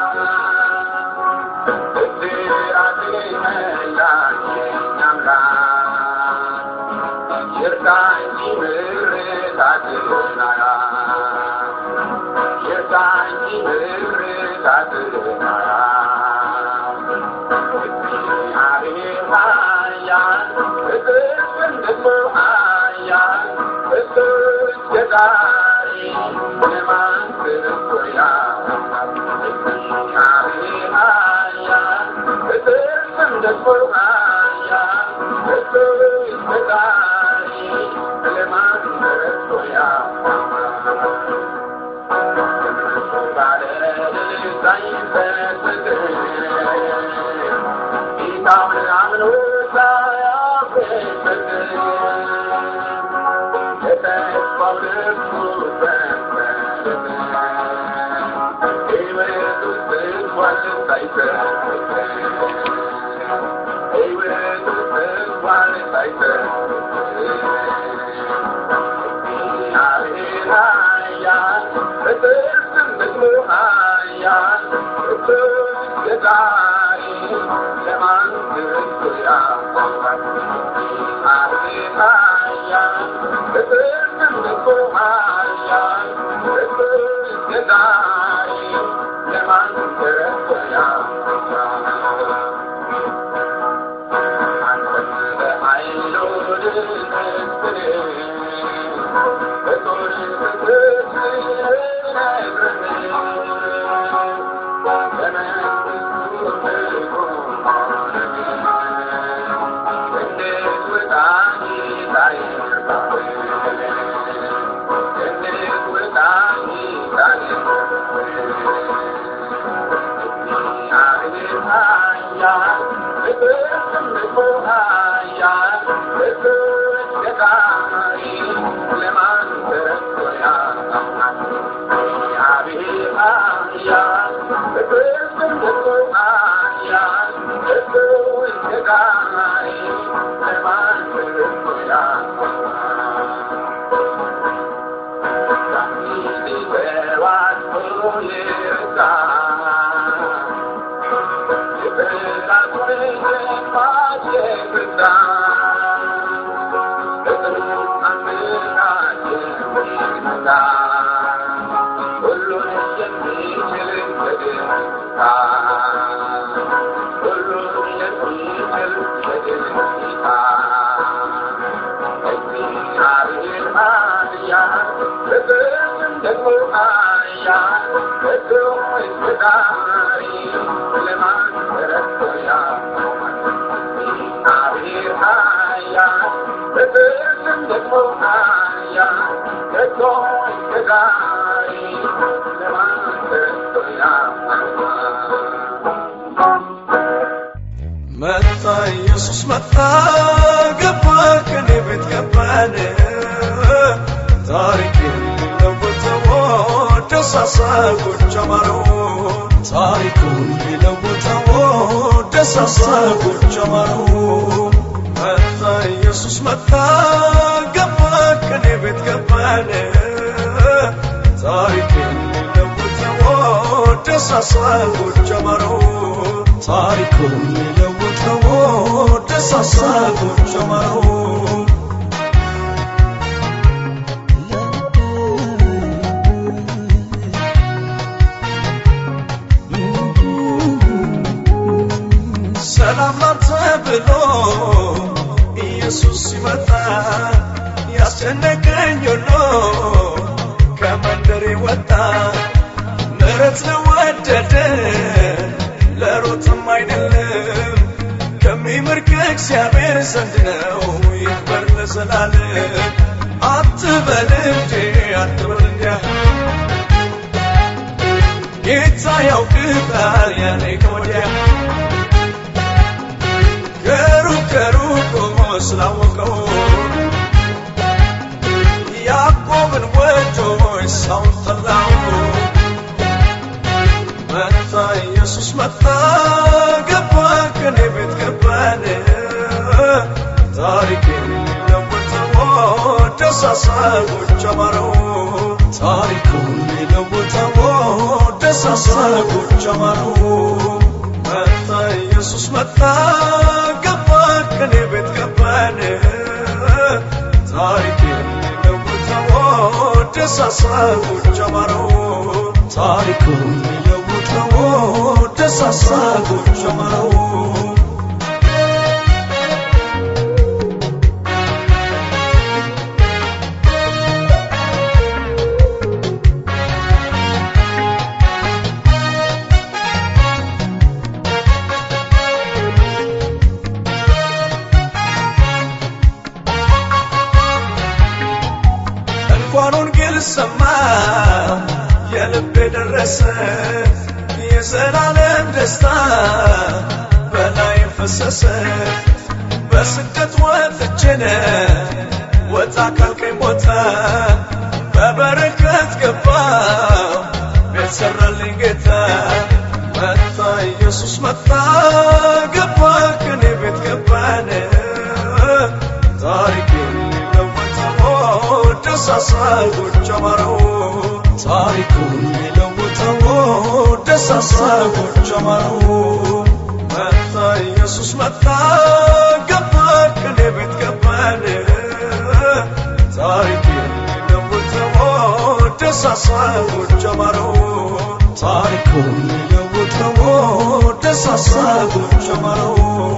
ብድራትን መላሽ አምላክ ይርዳ እንጂ ምሕረታትን አያት ይርዳ እንጂ ምሕረታትን አያት እግዚአብሔር ኃያል ፍጥረትን ደግሞ ኃያል እሱ እስከ ዛሬ ለማን ትርቶ ያውቃል? እግዚአብሔር ኃያል ፍጥረትን ደግሞ ኃያል እሱ እስከ ዛሬ ለማን ትርቶ ያውቃል? ጌታውን አምኖ ሳያፍርበት የተስፋው ልብሱ ሰንበት ሕይወት ውስጥ እንኳን ሳይሰበት ሕይወት ውስጥ እንኳን ሳይሰበት እግዚአብሔር ኃያል ፍጥረትን ደግሞ ኃያል እሱ እስከ ዛሬ ለማን ትርቶ ያውቃል? እግዚአብሔር ኃያል ፍጥረትን ደግሞ ኃያል እሱ እስከ ዛሬ ለማን ትርቶ ያውቃል? አንተም በኃይሉ ልትስል በጦር Yeah. ሁሉን የሚችል በጌታ ሁሉን የሚችል በጌታ እግዚአብሔር ኃያል ፍቅርም ደግሞ ኃያል ፍቅሩ ፈጣሪ ለማን ተረድቶ ያቆማል? እግዚአብሔር ኃያል ፍቅርም ደግሞ ኃያል ፍቅሩ ፈጣሪ ለማን ተረድቶ ያቆማል? መጣ ኢየሱስ መጣ ገባ ከኔ ቤት ገባን ታሪክ ሊለውጠው ደሳሳ ጎጆ አማረው ታሪኩን ሊለውጠው ደሳሳ ጎጆ አማረው መጣ ኢየሱስ መጣ ገባ ከኔ ቤት ገባን ታሪክ ሊለውጠው ደሳሳ ጎጆ አማረው ታሪኩን ሊለውጠው ደሳሳ ጎጆ አማረው ሰላም ላንተ ብሎ ኢየሱስ ሲመጣ ያስጨነቀኝ ሁሉ ከመንደሬ ወጣ ምሕረት ለወደደ ለሮጥም አይደለም ከሚምር ከእግዚአብሔር ዘንድ ነው ይክበር ለዘላለም አትበል እንዴ አትበል እንዲያ ጌታ ያውቅታል ያኔ ከወዲያ ከሩቅ ከሩቅ ቆሞ ስላወቀው ያዕቆብን ወዶ ኤሳውን ጠላው መጣ ኢየሱስ መጣ ገባ ከኔ ቤት ገባን ታሪኬን ሊለውጠው ደሳሳ ጎጆ አማረው ታሪኩን ሊለውጠው ደሳሳ ጎጆ አማረው መጣ ኢየሱስ መጣ ገባ ከኔ ቤት ገባን ታሪኬን ሊለውጠው ደሳሳ ጎጆ አማረው ታሪኩን ሊለውጠው ደሳሳ ጎጆ አማረው እንኳን ወንጌል ሰማ የልቤ ደረሰ የዘላለም ደስታ በላይ ፈሰሰ በስደት ወጥቼነ ወጣ ካልከኝ ቦታ በበረከት ገባው ቤት ሰራልኝ ጌታ መጣ ኢየሱስ መጣ ገባ ከኔ ቤት ገባን ታሪኬን ሊለውጠው ደሳሳ ጎጆ አማረው ታሪኩን ሊለውጠው ደሳሳ ጎጆ አማረው መጣ ኢየሱስ መጣ ገባ ከኔ ቤት ገባን ታሪኬን ሊለውጠው ደሳሳ ጎጆ አማረው ታሪኩን ሊለውጠው ደሳሳ ጎጆ አማረው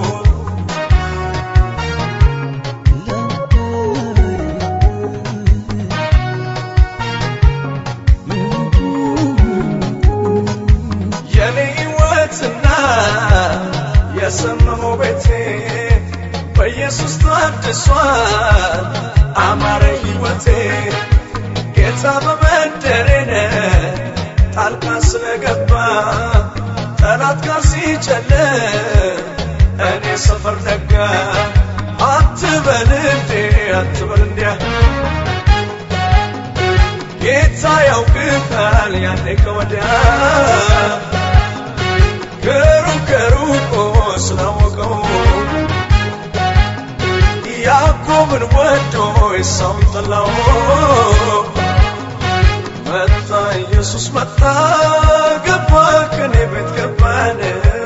የኔ ሕይወትና የሰመመው ቤቴ በኢየሱስ ታድሷል አማረ ሕይወቴ ጌታ በመንደሬነ ጣልቃ ስለገባ ጠላት ጋር ሲጨልም እኔ ሰፈር ነጋ አትበል እንዴ አትበል እንዲያ ጌታ ያውቅታል ያኔ ከወዲያ ከሩቅ ከሩቅ ስላወቀው ያዕቆብን ወዶ ኤሳውን ጠላው መጣ ኢየሱስ መጣ ገባ ከኔ ቤት ገባን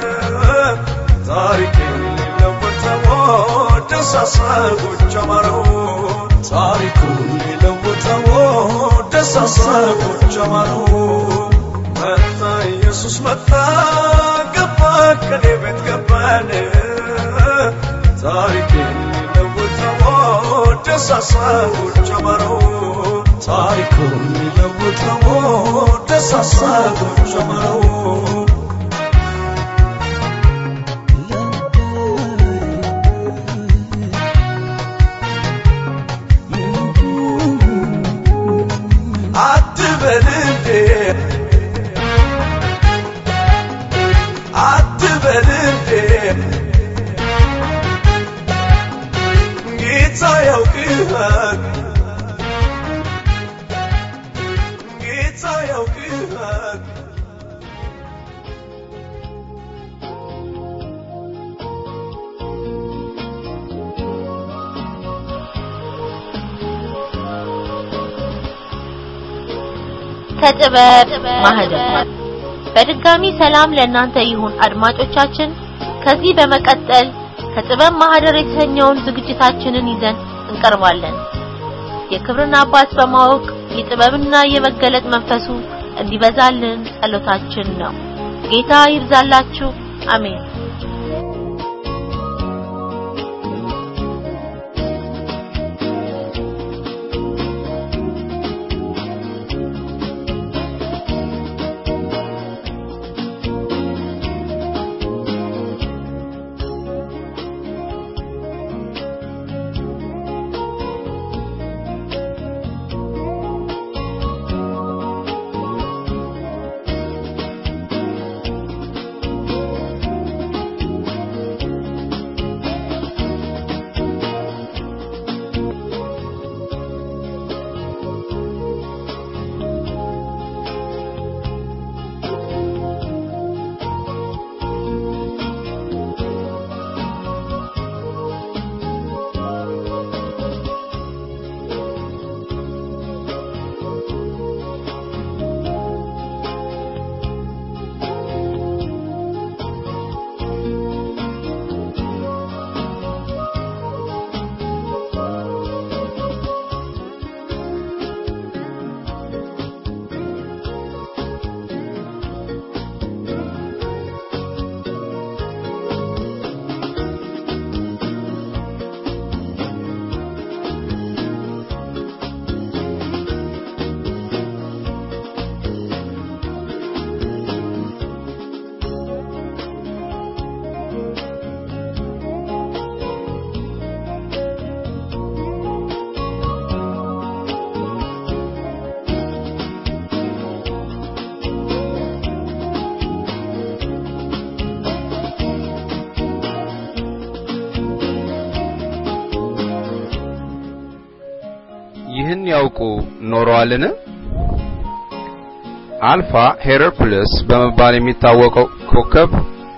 ታሪኬን ሊለውጠው ደሳሳ ጎጆ አማረው ታሪኩን ሊለውጠው ደሳሳጎች አማሩ መጣ ኢየሱስ መጣ ገባ ከኔ ቤት ገባን ታሪኬን ሊለውጠው ደሳሳጎች አማሩ ታሪኩን ሊለውጠው ደሳሳጎች አማሩ አትበል እንዴ አትበል እንዴ ጌታ ያውቅሃል ጌታ ያውቅሃል ከጥበብ ማህደር በድጋሚ ሰላም ለእናንተ ይሁን አድማጮቻችን። ከዚህ በመቀጠል ከጥበብ ማህደር የተሰኘውን ዝግጅታችንን ይዘን እንቀርባለን። የክብርን አባት በማወቅ የጥበብና የመገለጥ መንፈሱ እንዲበዛልን ጸሎታችን ነው። ጌታ ይብዛላችሁ። አሜን። ይህን ያውቁ ኖረዋልን? አልፋ ሄራክሊስ በመባል የሚታወቀው ኮከብ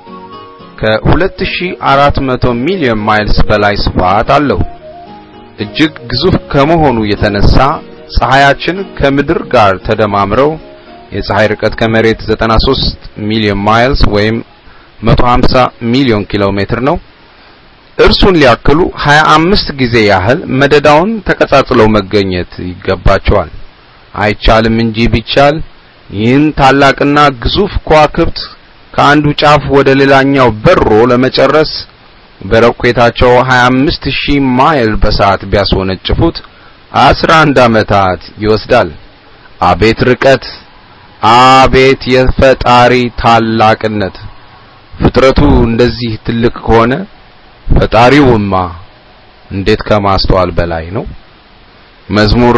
ከ2400 ሚሊዮን ማይልስ በላይ ስፋት አለው። እጅግ ግዙፍ ከመሆኑ የተነሳ ፀሐያችን ከምድር ጋር ተደማምረው የፀሐይ ርቀት ከመሬት 93 ሚሊዮን ማይልስ ወይም 150 ሚሊዮን ኪሎ ሜትር ነው። እርሱን ሊያክሉ 25 ጊዜ ያህል መደዳውን ተቀጻጽለው መገኘት ይገባቸዋል። አይቻልም እንጂ ቢቻል ይህን ታላቅና ግዙፍ ከዋክብት ከአንዱ ጫፍ ወደ ሌላኛው በሮ ለመጨረስ በረቆታቸው 25000 ማይል በሰዓት ቢያስወነጭፉት 11 ዓመታት ይወስዳል። አቤት ርቀት! አቤት የፈጣሪ ታላቅነት! ፍጥረቱ እንደዚህ ትልቅ ከሆነ ፈጣሪውማ እንዴት ከማስተዋል በላይ ነው። መዝሙር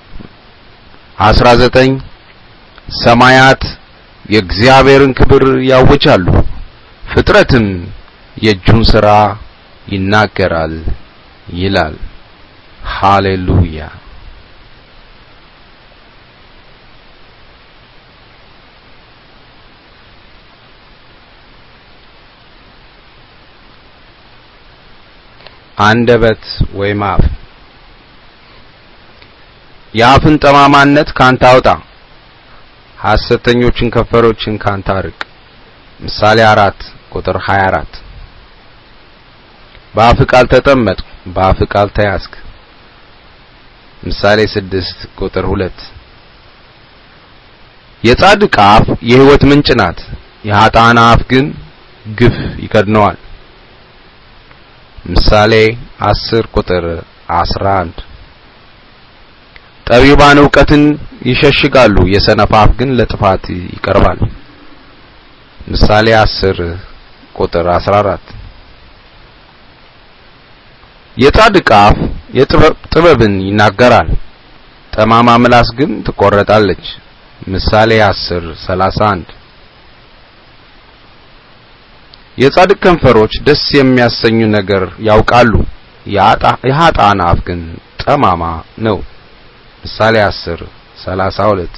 19 ሰማያት የእግዚአብሔርን ክብር ያውጃሉ፣ ፍጥረትም የእጁን ሥራ ይናገራል ይላል። ሃሌሉያ! አንደበት ወይም አፍ የአፍን ጠማማነት ካንተ አውጣ፣ ሐሰተኞችን ከንፈሮችን ካንተ አርቅ። ምሳሌ አራት ቁጥር 24 በአፍ ቃል ተጠመጥኩ፣ በአፍ ቃል ተያዝክ። ምሳሌ ስድስት ቁጥር ሁለት የጻድቅ አፍ የሕይወት ምንጭ ናት፣ የኃጥአን አፍ ግን ግፍ ይከድነዋል። ምሳሌ 10 ቁጥር 11 ጠቢባን እውቀትን ይሸሽጋሉ፣ የሰነፍ አፍ ግን ለጥፋት ይቀርባል። ምሳሌ 10 ቁጥር 14 የጻድቅ አፍ የጥበብ ጥበብን ይናገራል፣ ጠማማ ምላስ ግን ትቆረጣለች። ምሳሌ 10 31 የጻድቅ ከንፈሮች ደስ የሚያሰኙ ነገር ያውቃሉ፣ የኃጥአን አፍ ግን ጠማማ ነው። ምሳሌ 10 32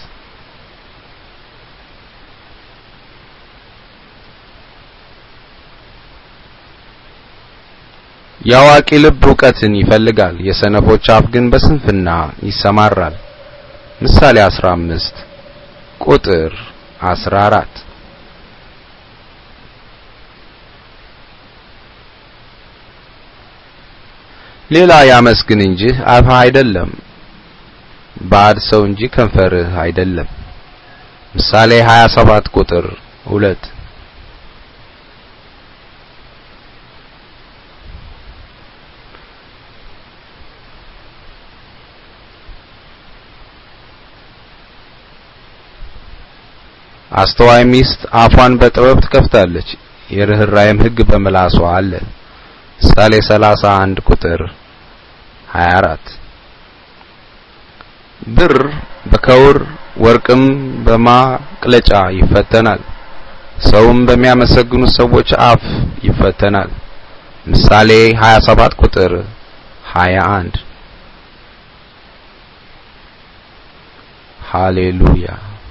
የአዋቂ ልብ እውቀትን ይፈልጋል፣ የሰነፎች አፍ ግን በስንፍና ይሰማራል። ምሳሌ 15 ቁጥር 14 ሌላ ያመስግን እንጂ አፍህ አይደለም፣ ባዕድ ሰው እንጂ ከንፈርህ አይደለም። ምሳሌ 27 ቁጥር 2 አስተዋይ ሚስት አፏን በጥበብ ትከፍታለች፣ የርኅራኄም ሕግ በምላሷ አለ። ምሳሌ 31 ቁጥር 24 ብር በከውር ወርቅም በማቅለጫ ይፈተናል፣ ሰውም በሚያመሰግኑ ሰዎች አፍ ይፈተናል። ምሳሌ 27 ቁጥር 21 ሃሌሉያ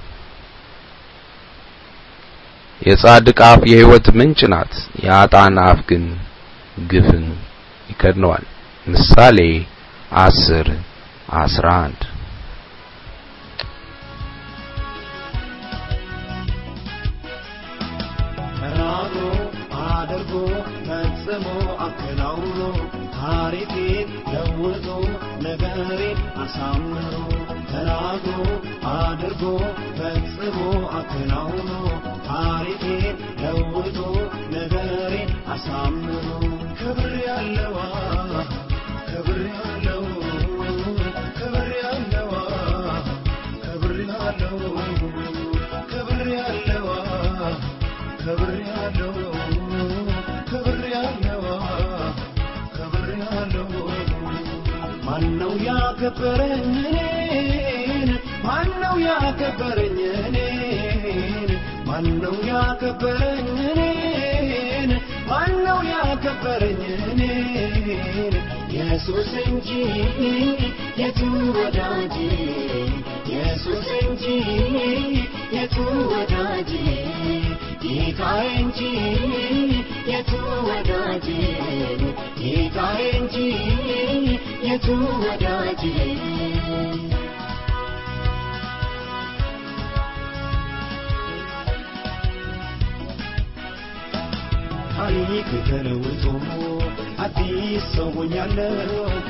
የጻድቅ አፍ የሕይወት ምንጭ ናት፣ የኃጥአን አፍ ግን ግፍን ይከድነዋል። ምሳሌ 10 11 ተናግሮ አድርጎ ፈጽሞ አከናውኖ ታሪኬን ለውጦ ነገሬን አሳምሮ ተናግሮ አድርጎ ፈጽሞ አከናውኖ ታሪኬን ለውጦ ነገሬን አሳምሮ ክብር ያለዋ ክብር ያለው ክብር ያለዋ ክብር ያለው ክብር ያለዋ ክብር ያለው ክብር ያለዋ ክብር ያለው ማነው ያከበረኝ እኔን ማነው ያከበረኝ እኔን ማነው ያከበረኝ እኔን ማነው ያከበረኝ እኔን ኢየሱስ እንጂ የቱ ወዳጅ ኢየሱስ እንጂ የቱ ወዳጅ ጌታዬ እንጂ የቱ ወዳጅ ጌታዬ እንጂ የቱ ወዳጅ ታሪክ ተለውጦ አዲስ ሰው ሆኛለሁ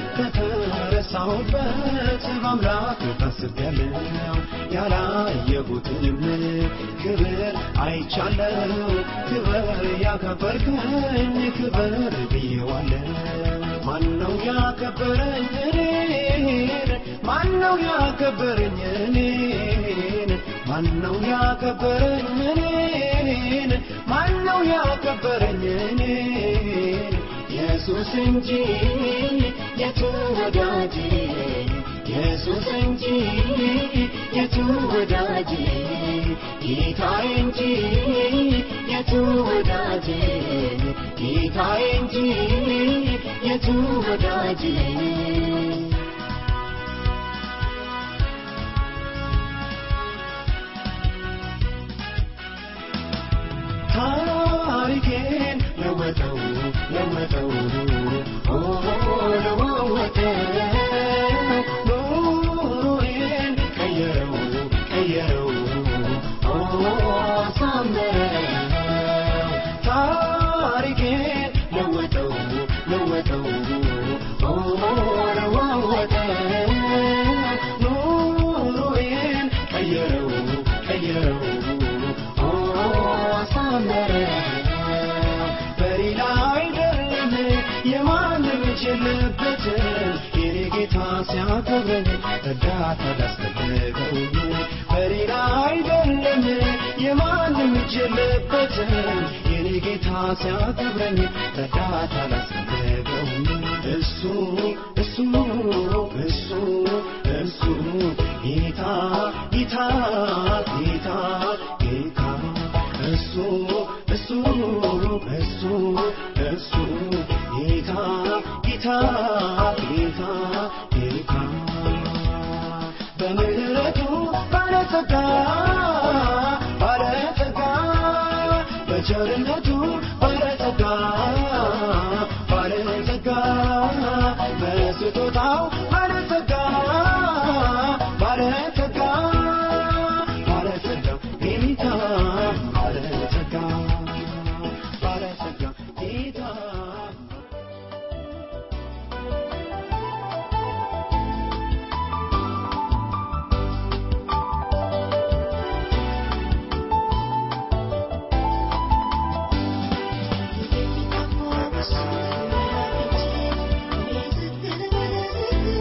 ከተረሳሁበት በአምላክ ታስቤያለሁ ያላየሁትንም ክብር አይቻለሁ ክብር ያከበርከኝ ክብር ብዬዋለሁ ማነው ያከበረኝ እኔን ማነው ያከበረኝ እኔን ማነው ያከበረኝ እኔን ማነው ያከበረኝ እኔን ኢየሱስ እንጂ የቱ ወዳጅ ኢየሱስ እንጂ የቱ ወዳጅ ጌታዬ እንጂ የቱ ወዳጅ ጌታዬ እንጂ የቱ ወዳጅ ታሪኬን ለወጠው ለወጠው ኦ ለወጠው ኑሮዬን ቀየረው ቀየረው ኦ አሳመረው ታሪኬን ለወጠው ለወጠው ኦ ለወጠው ኑሮዬን ቀየረው ቀየረው የለበትም የኔ ጌታ ሲያከብረኝ እርዳታ ላስፈልገውኝ በሌላ አይደለም የማንም እጅ የለበትም የኔ ጌታ ሲያከብረኝ እርዳታ ላስፈልገውኝ እሱ እሱ እሱ እሱ ጌታ ጌታ ጌታ ጌታ እሱ እሱ እሱ እሱ ጌታ ጌታ ጌታ ጌታ በምህረቱ ባለጸጋ ባለጸጋ በቸርነቱ ባለጸጋ ባለጸጋ በስጦታው ባለጸጋ ባለጸጋ ባለጸጋ ጌታ ባለጸጋ ባለጸጋ ጌታ Thank you.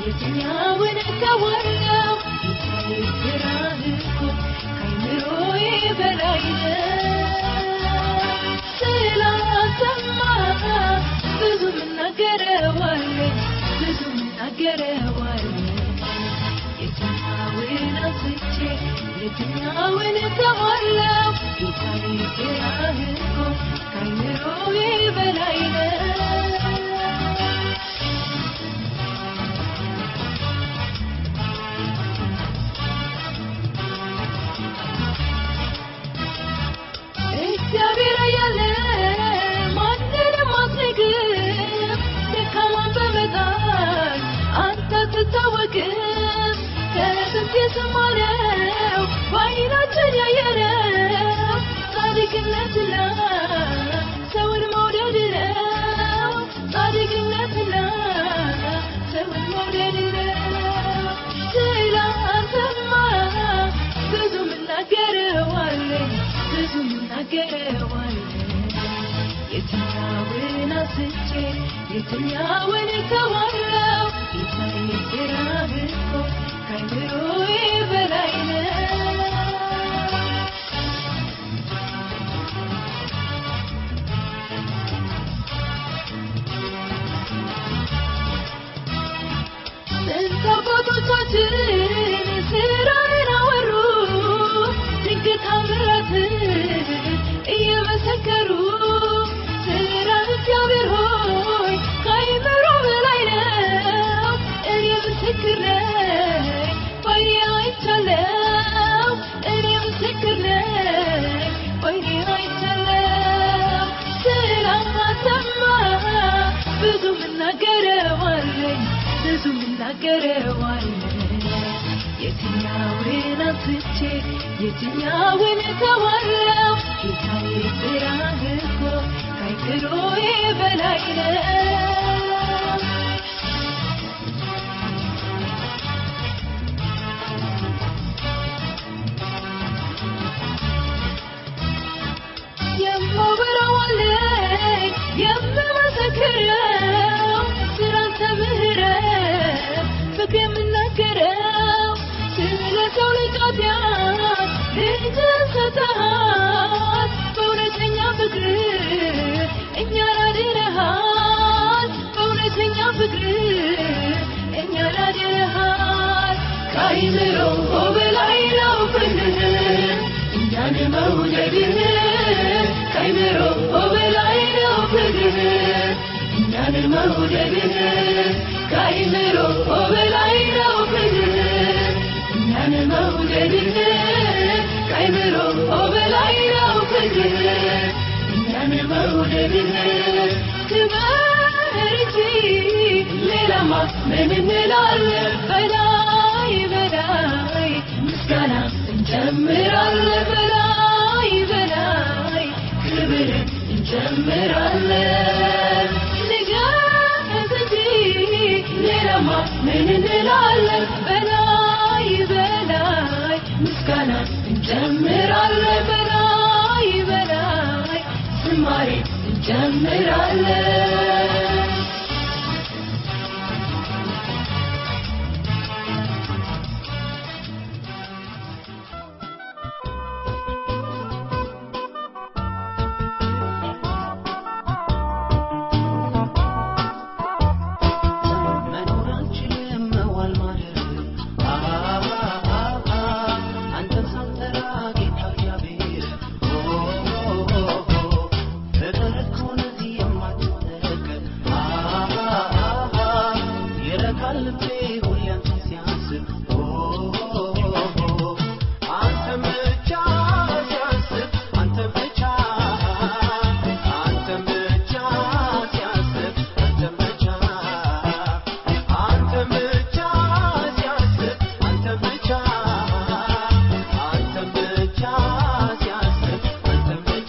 የትኛውን እተዋለሁ ጌታዬ ስራህ እኮ ከአእምሮዬ በላይ ነው ስላንተማ ብዙ ምናገረዋለኝ ብዙ ምናገረዋለኝ የትኛውን አንስቼ የትኛውን እተዋለሁ ጌታዬ ስራህ እኮ ከአእምሮዬ በላይ ነው እግዚአብሔር ያለ ማንንም አትንቅም፣ ደካማን በመጣል አንተ አትታወቅም። ከጥንት የሰማነው በዓይናችን ያየነው ጻድቅነትና ሰውን መውደድ ነው። ጻድቅነትና ሰውን መውደድ ነው። ስላንተማ ብዙ ምናገረዋለኝ ብዙ ምናገረዋለኝ የትኛውን አንስቼ የትኛውን እተዋለሁ ጌታዬ ስራህ እኮ ከአእምሮዬ በላይ ነው ስንት አባቶቻችን ስራህን አወሩ ድንቅ ታምራትን እየመሰከሩ ስራ እግዚአብሔር ሆይ ከአእምሮ በላይ ነው። እኔ ምስክር ነኝ በዓይኔ አይቻለሁ። እኔ ምስክር ነኝ በዓይኔ አይቻለሁ። ስላንተማ ብዙ ምናገረዋለኝ ብዙ ምናገረዋለኝ የትኛውን አንስቼ የትኛውን እተዋለሁ ጌታዬ ስራህ እኮ ከአእምሮዬ በላይ ነው የማወራዋለኝ የምመሰክረው ስላንተ ምሕረት ፍቅር የምናገረው ስለ ሰው ልጅ ኃጢአት ልጅህን ሰጥተሃል በእውነተኛ ፍቅር እኛን አድነሃል በእውነተኛ ፍቅር እኛን አድነሃል ከአእምሮ በላይ ነው ፍቅርህ እኛን መውደድህ ከአእምሮ በላይ ነው ፍቅርህ እኛን መውደድህ ከአእምሮ በላይ ነው ፍቅርህ እኛን መውደድህ ከአእምሮ በላይ ነው ፍቅርህ እኛን መውደድህ ክበር እንጂ ሌላማ ምን እንላለን በላይ በላይ ምስጋና እንጨምራለን በላይ በላይ ክብር እንጨምራለን ንገስ እንጂ ሌላማ ምን እንላለን በላይ በላይ ምስጋና እንጨምራለን በላይ በላይ ዝማሬ እንጨምራለን መኖር አንችልም መዋል ማደር አንተን ሳንጠራ ጌታ እግዚአብሔር ፍቅር እኮ ለዚህ የማትጠገብ ይረካል ልቤ ሁሌ አንተን ሲያስብ አንተን ብቻ ሲያስብ አንተን ብቻ አንተን ብቻ ሲያስብ አንተን ብቻ አንተን ብቻ ሲያስብ አንተን ብቻ አንተን ብቻ ሲያስብ አንተን ብቻ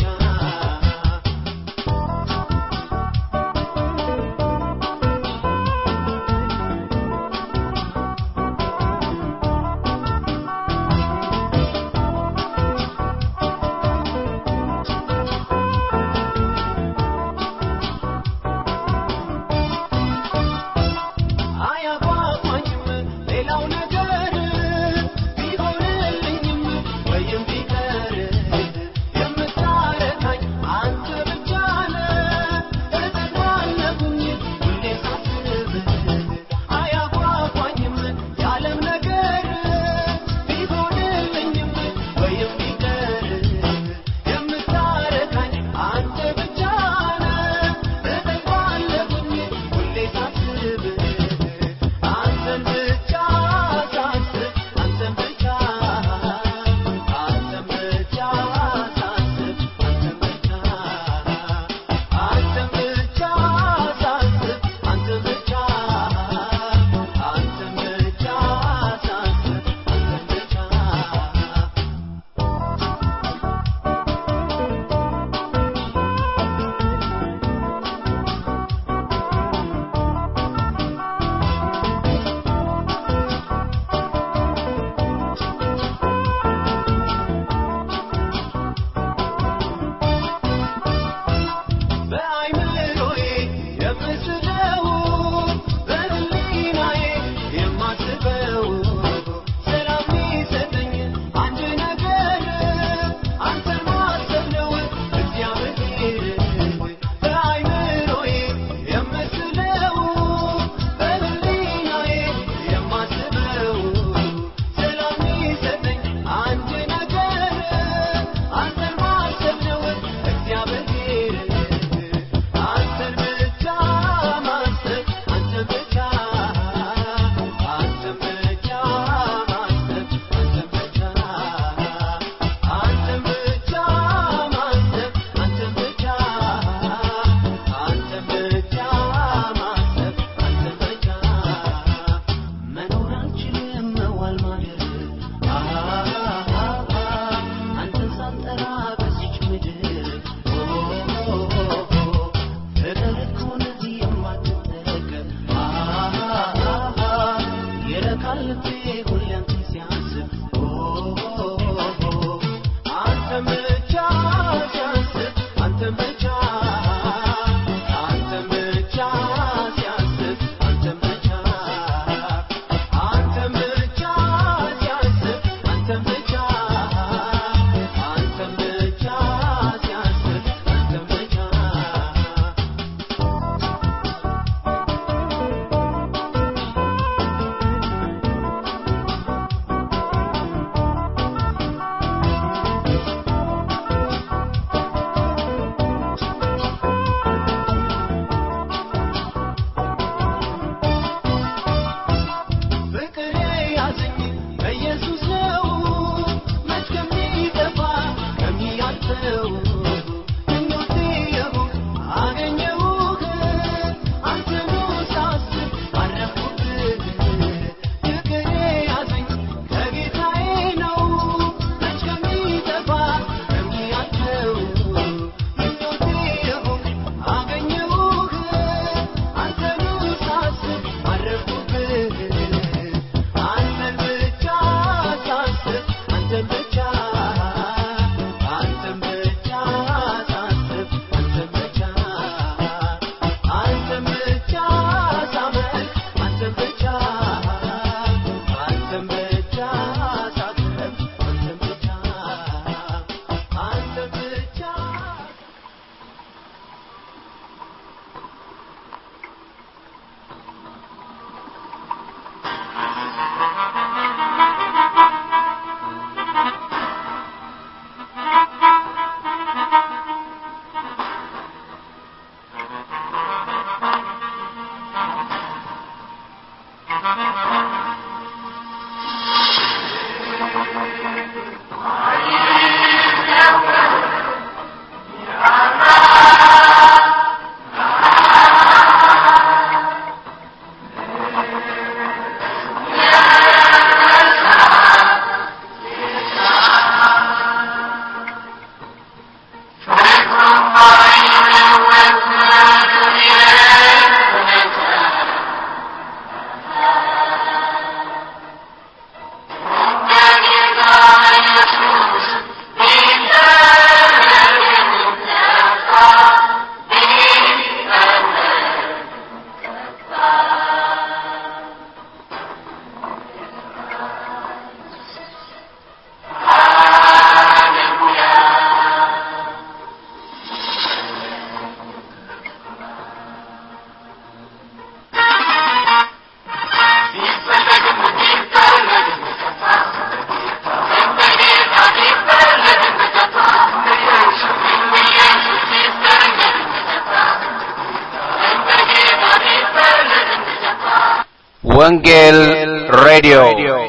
ወንጌል ሬዲዮ